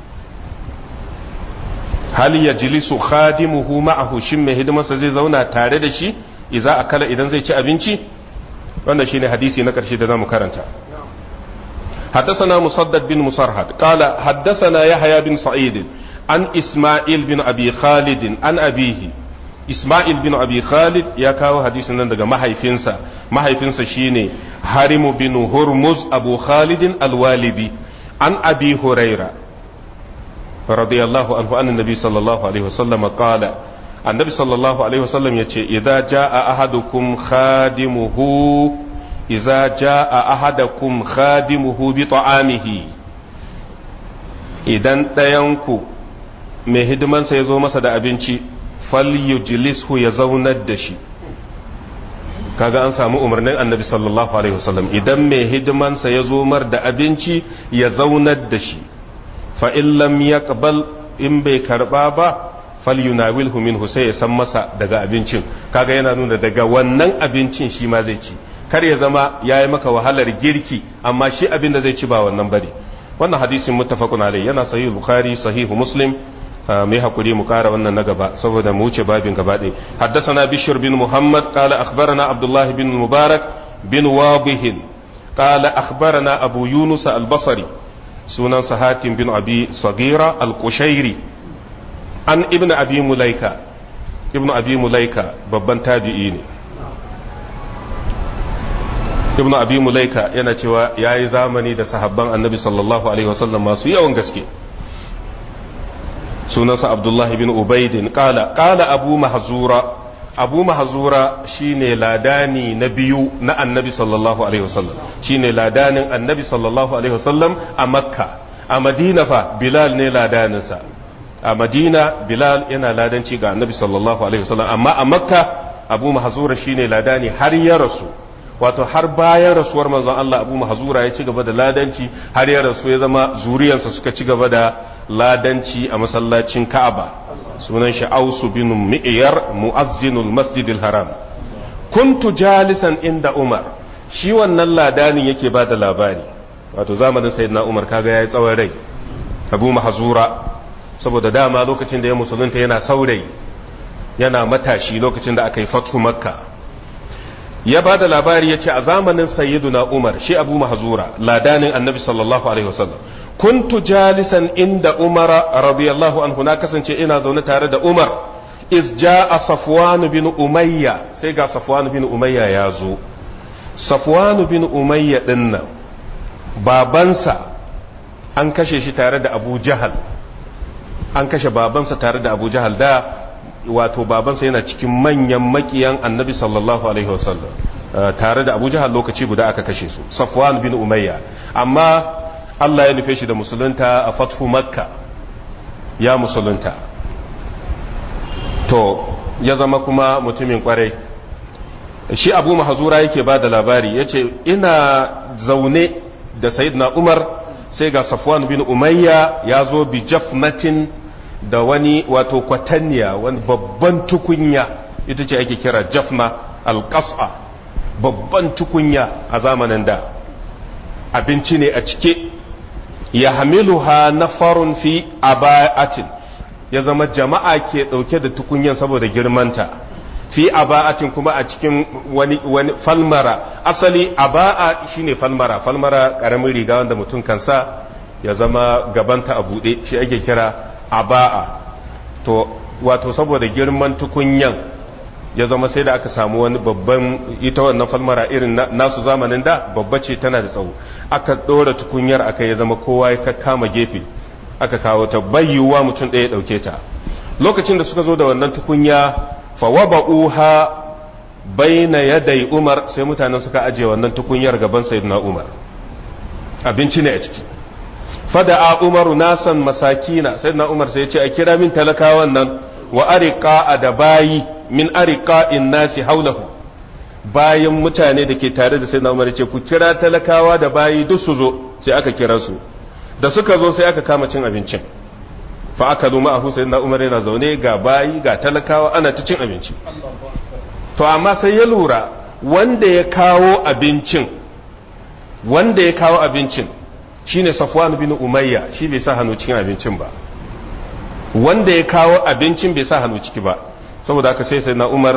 hal yajlisu khadimuhu ma'ahu shin mai hidimansa zai zauna tare da shi idza akala idan zai ci abinci wannan shine hadisi na karshe da zamu karanta حدثنا مسدد بن مسرهد قال حدثنا يحيى بن سعيد عن إسماعيل بن أبي خالد عن أبيه إسماعيل بن أبي خالد يا كاو حديث نندغ ما هيفنسا ما هيفنسا شيني حرم بن هرمز أبو خالد الوالدي عن أبي هريرة رضي الله عنه أن النبي صلى الله عليه وسلم قال النبي صلى الله عليه وسلم يقول إذا جاء أحدكم خادمه إذا جاء أحدكم خادمه بطعامه idan ɗayanku mai hidimansa ya zo masa da abinci falyujlishu ya zaunar da shi kaga an samu umarnin annabi sallallahu alaihi wasallam idan mai hidimansa ya zo mar da abinci ya zaunar da shi fa in lam yaqbal in bai karba ba falyunawilhu minhu sai ya san masa daga abincin kaga yana nuna daga wannan abincin shi ma zai ci kar ya zama yayi maka wahalar girki amma shi abin da zai ci ba wannan bane wannan hadisin muttafaqun alayhi yana sahih bukhari sahihu muslim mai hakuri mu kara wannan na gaba saboda mu wuce babin gaba ɗaya haddathana bishr bin muhammad qala akhbarana abdullah bin mubarak bin wabih qala akhbarana abu yunus al-basri sunan sahatin bin abi sagira al-qushairi an ibn abi mulaika ibn abi mulaika babban tabi'i ne ibn abi mulaika yana cewa yayi zamani da sahabban annabi sallallahu alaihi wasallam masu yawan gaske sunansa abdullahi bin ubaidin kala kala abu mahzura abu mahzura shine ladani na biyu na annabi sallallahu alaihi wasallam shine ladanin annabi sallallahu alaihi wasallam a makka a madina fa bilal ne ladaninsa a madina bilal yana ladanci ga annabi sallallahu alaihi wasallam amma a makka abu mahzura shine ladani har ya rasu wato har bayan rasuwar manzon Allah abu mahzura ya ci gaba da ladanci har ya rasu ya zama zuriyarsa suka ci gaba da ladanci a masallacin Ka'aba sunan shi Ausu bin Mi'yar mu'azzinul Masjidil Haram kuntu jalisan inda Umar shi wannan ladanin yake ba da labari wato zamanin sayyidina Umar kaga yayi tsawon rai Abu Mahzura saboda dama lokacin da ya musulunta yana saurayi yana matashi lokacin da aka yi fatu Makka ya ba da labari ya ce a zamanin sayyiduna Umar shi Abu Mahzura ladanin Annabi sallallahu alaihi wasallam kuntu jalisan inda umara radiyallahu anhu na kasance ina zaune tare da umar iz ja'a safwan bin umayya sai ga safwan bin umayya ya zo safwan bin umayya din nan babansa an kashe shi tare da abu jahal an kashe babansa tare da abu jahal da wato babansa yana cikin manyan makiyan annabi sallallahu alaihi wasallam tare da abu jahal lokaci guda aka kashe su safwan bin umayya amma Allah ya nufe shi da musulunta a fathu makka ya musulunta to ya zama kuma mutumin kwarai shi abu mahazura yake ba da labari ya ce ina zaune da sayidina umar sai ga safwan bin umayya ya zo bi jafnatin da wani wato kwatanniya wani babban tukunya ita ce ake kira jafna alƙasa babban tukunya a zamanin da abinci ne a cike ya hamiluha na farun fi aba'atin ya zama jama'a ke ɗauke da tukunyan saboda girmanta fi aba'atin kuma a cikin wani, wani falmara asali aba'a shine falmara falmara ƙaramin riga wanda mutum kansa ya zama gabanta a buɗe shi ake kira aba'a to wato saboda girman tukunyan ya zama sai da aka samu wani babban ita wannan falmara irin nasu zamanin da babba ce tana da tsawo aka ɗora tukunyar aka ya zama kowa ya kama gefe aka kawo ta bayyuwa mutum ɗaya ɗauke ta lokacin da suka zo da wannan tukunya fawaba'uha baina yadai umar sai mutanen suka ajiye wannan tukunyar gaban sayyidina umar abinci ne a ciki fada'a umaru nasan masakina sayyidina umar sai ya ce a kira min talakawan nan wa ariqa da bayi min ariqa'in nasi haulahu bayan mutane da ke tare da sayyidina umar ya ce ku kira talakawa da bayi duk su zo sai aka kira su da suka zo sai aka kama cin abincin fa aka zo ma'ahu sayyidina umar yana zaune ga bayi ga talakawa ana ta cin abinci to amma sai ya lura wanda ya kawo abincin wanda ya kawo abincin shine safwan bin umayya shi bai sa hannu cikin abincin ba wanda ya kawo abincin bai sa hannu ciki ba saboda haka sai sai na umar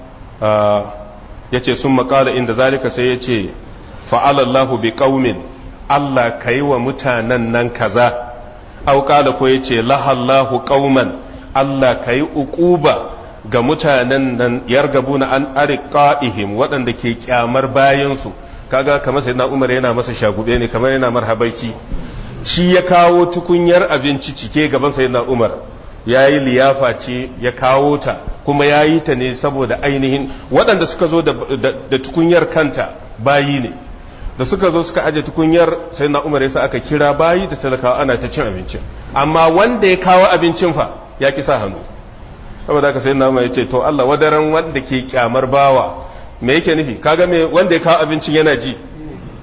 ya ce sun makala inda zalika sai ya ce fa'alallahu bi ƙaumin Allah ka yi wa mutanen nan kaza auƙala ko ya ce lahallahu ƙauman Allah ka yi uƙuba ga mutanen nan yargabu na an ariƙa'ihim waɗanda ke ƙyamar bayansu kaga kamar sai na umar yana masa shagube ne kamar yana marhabaici shi ya kawo tukunyar abinci cike gaban sai na umar ya yi liyafa ce ya kawo ta kuma ya yi ta ne saboda ainihin waɗanda suka zo da tukunyar kanta bayi ne da suka zo suka aje tukunyar sai na umar yasa aka kira bayi da talakawa ana ta cin abincin amma wanda ya kawo abincin fa ya ki sa hannu saboda haka sai na umar ya ce to Allah wadaran wanda ke kyamar bawa me yake nufi kaga me wanda ya kawo abincin yana ji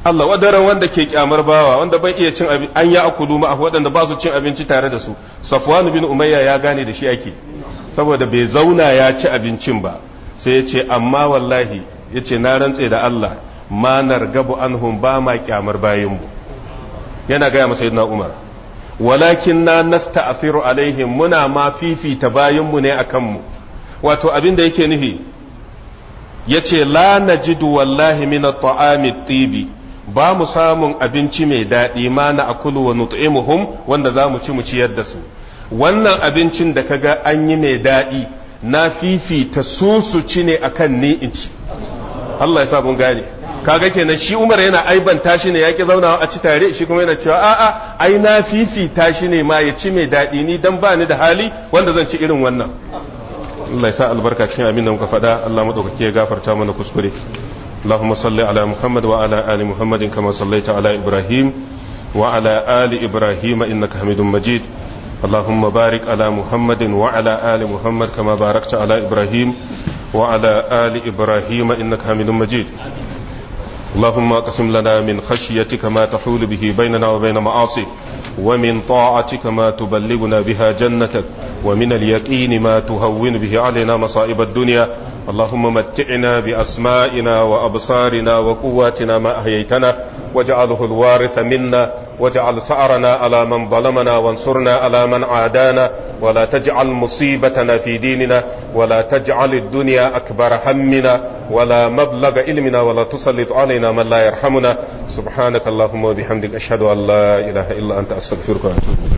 Allah wadaran wanda ke kyamar bawa wanda bai iya cin abin an ya akulu ma waɗanda ba su cin abinci tare da su Safwan bin Umayya ya gane da shi ake saboda bai zauna ya ci abincin ba sai ya ce amma wallahi ya ce na rantse da Allah ma nargabu anhum ba ma kyamar bayanmu yana gaya masa yadda Umar walakin na nasta'thiru alaihim muna ma fifita bayanmu ne akan mu wato abin da yake nufi yace la najidu wallahi min at-ta'ami tibi ba mu samun abinci mai daɗi ma na akulu wa nut'imuhum wanda za mu ci mu ciyar da su wannan abincin da kaga an yi mai daɗi na fifita su su ci ne akan ni in ci Allah ya sa mun gane kaga kenan shi Umar yana aibanta shi ne yaki zaunawa a ci tare shi kuma yana cewa a'a ai na fifita shi ne ma ya ci mai daɗi ni dan ba ni da hali wanda zan ci irin wannan Allah ya sa albarka cikin abin da muka faɗa Allah madaukake ya gafarta mana kuskure اللهم صل على محمد وعلى آل محمد كما صليت على إبراهيم وعلى آل إبراهيم إنك حميد مجيد اللهم بارك على محمد وعلى آل محمد كما باركت على إبراهيم وعلى آل إبراهيم إنك حميد مجيد اللهم اقسم لنا من خشيتك ما تحول به بيننا وبين معاصيك ومن طاعتك ما تبلغنا بها جنتك ومن اليقين ما تهون به علينا مصائب الدنيا اللهم متعنا بأسمائنا وأبصارنا وقواتنا ما أحييتنا واجعله الوارث منا واجعل سعرنا على من ظلمنا وانصرنا على من عادانا ولا تجعل مصيبتنا في ديننا ولا تجعل الدنيا أكبر همنا ولا مبلغ علمنا ولا تسلط علينا من لا يرحمنا سبحانك اللهم وبحمدك أشهد أن لا إله إلا أنت أستغفرك وأتوب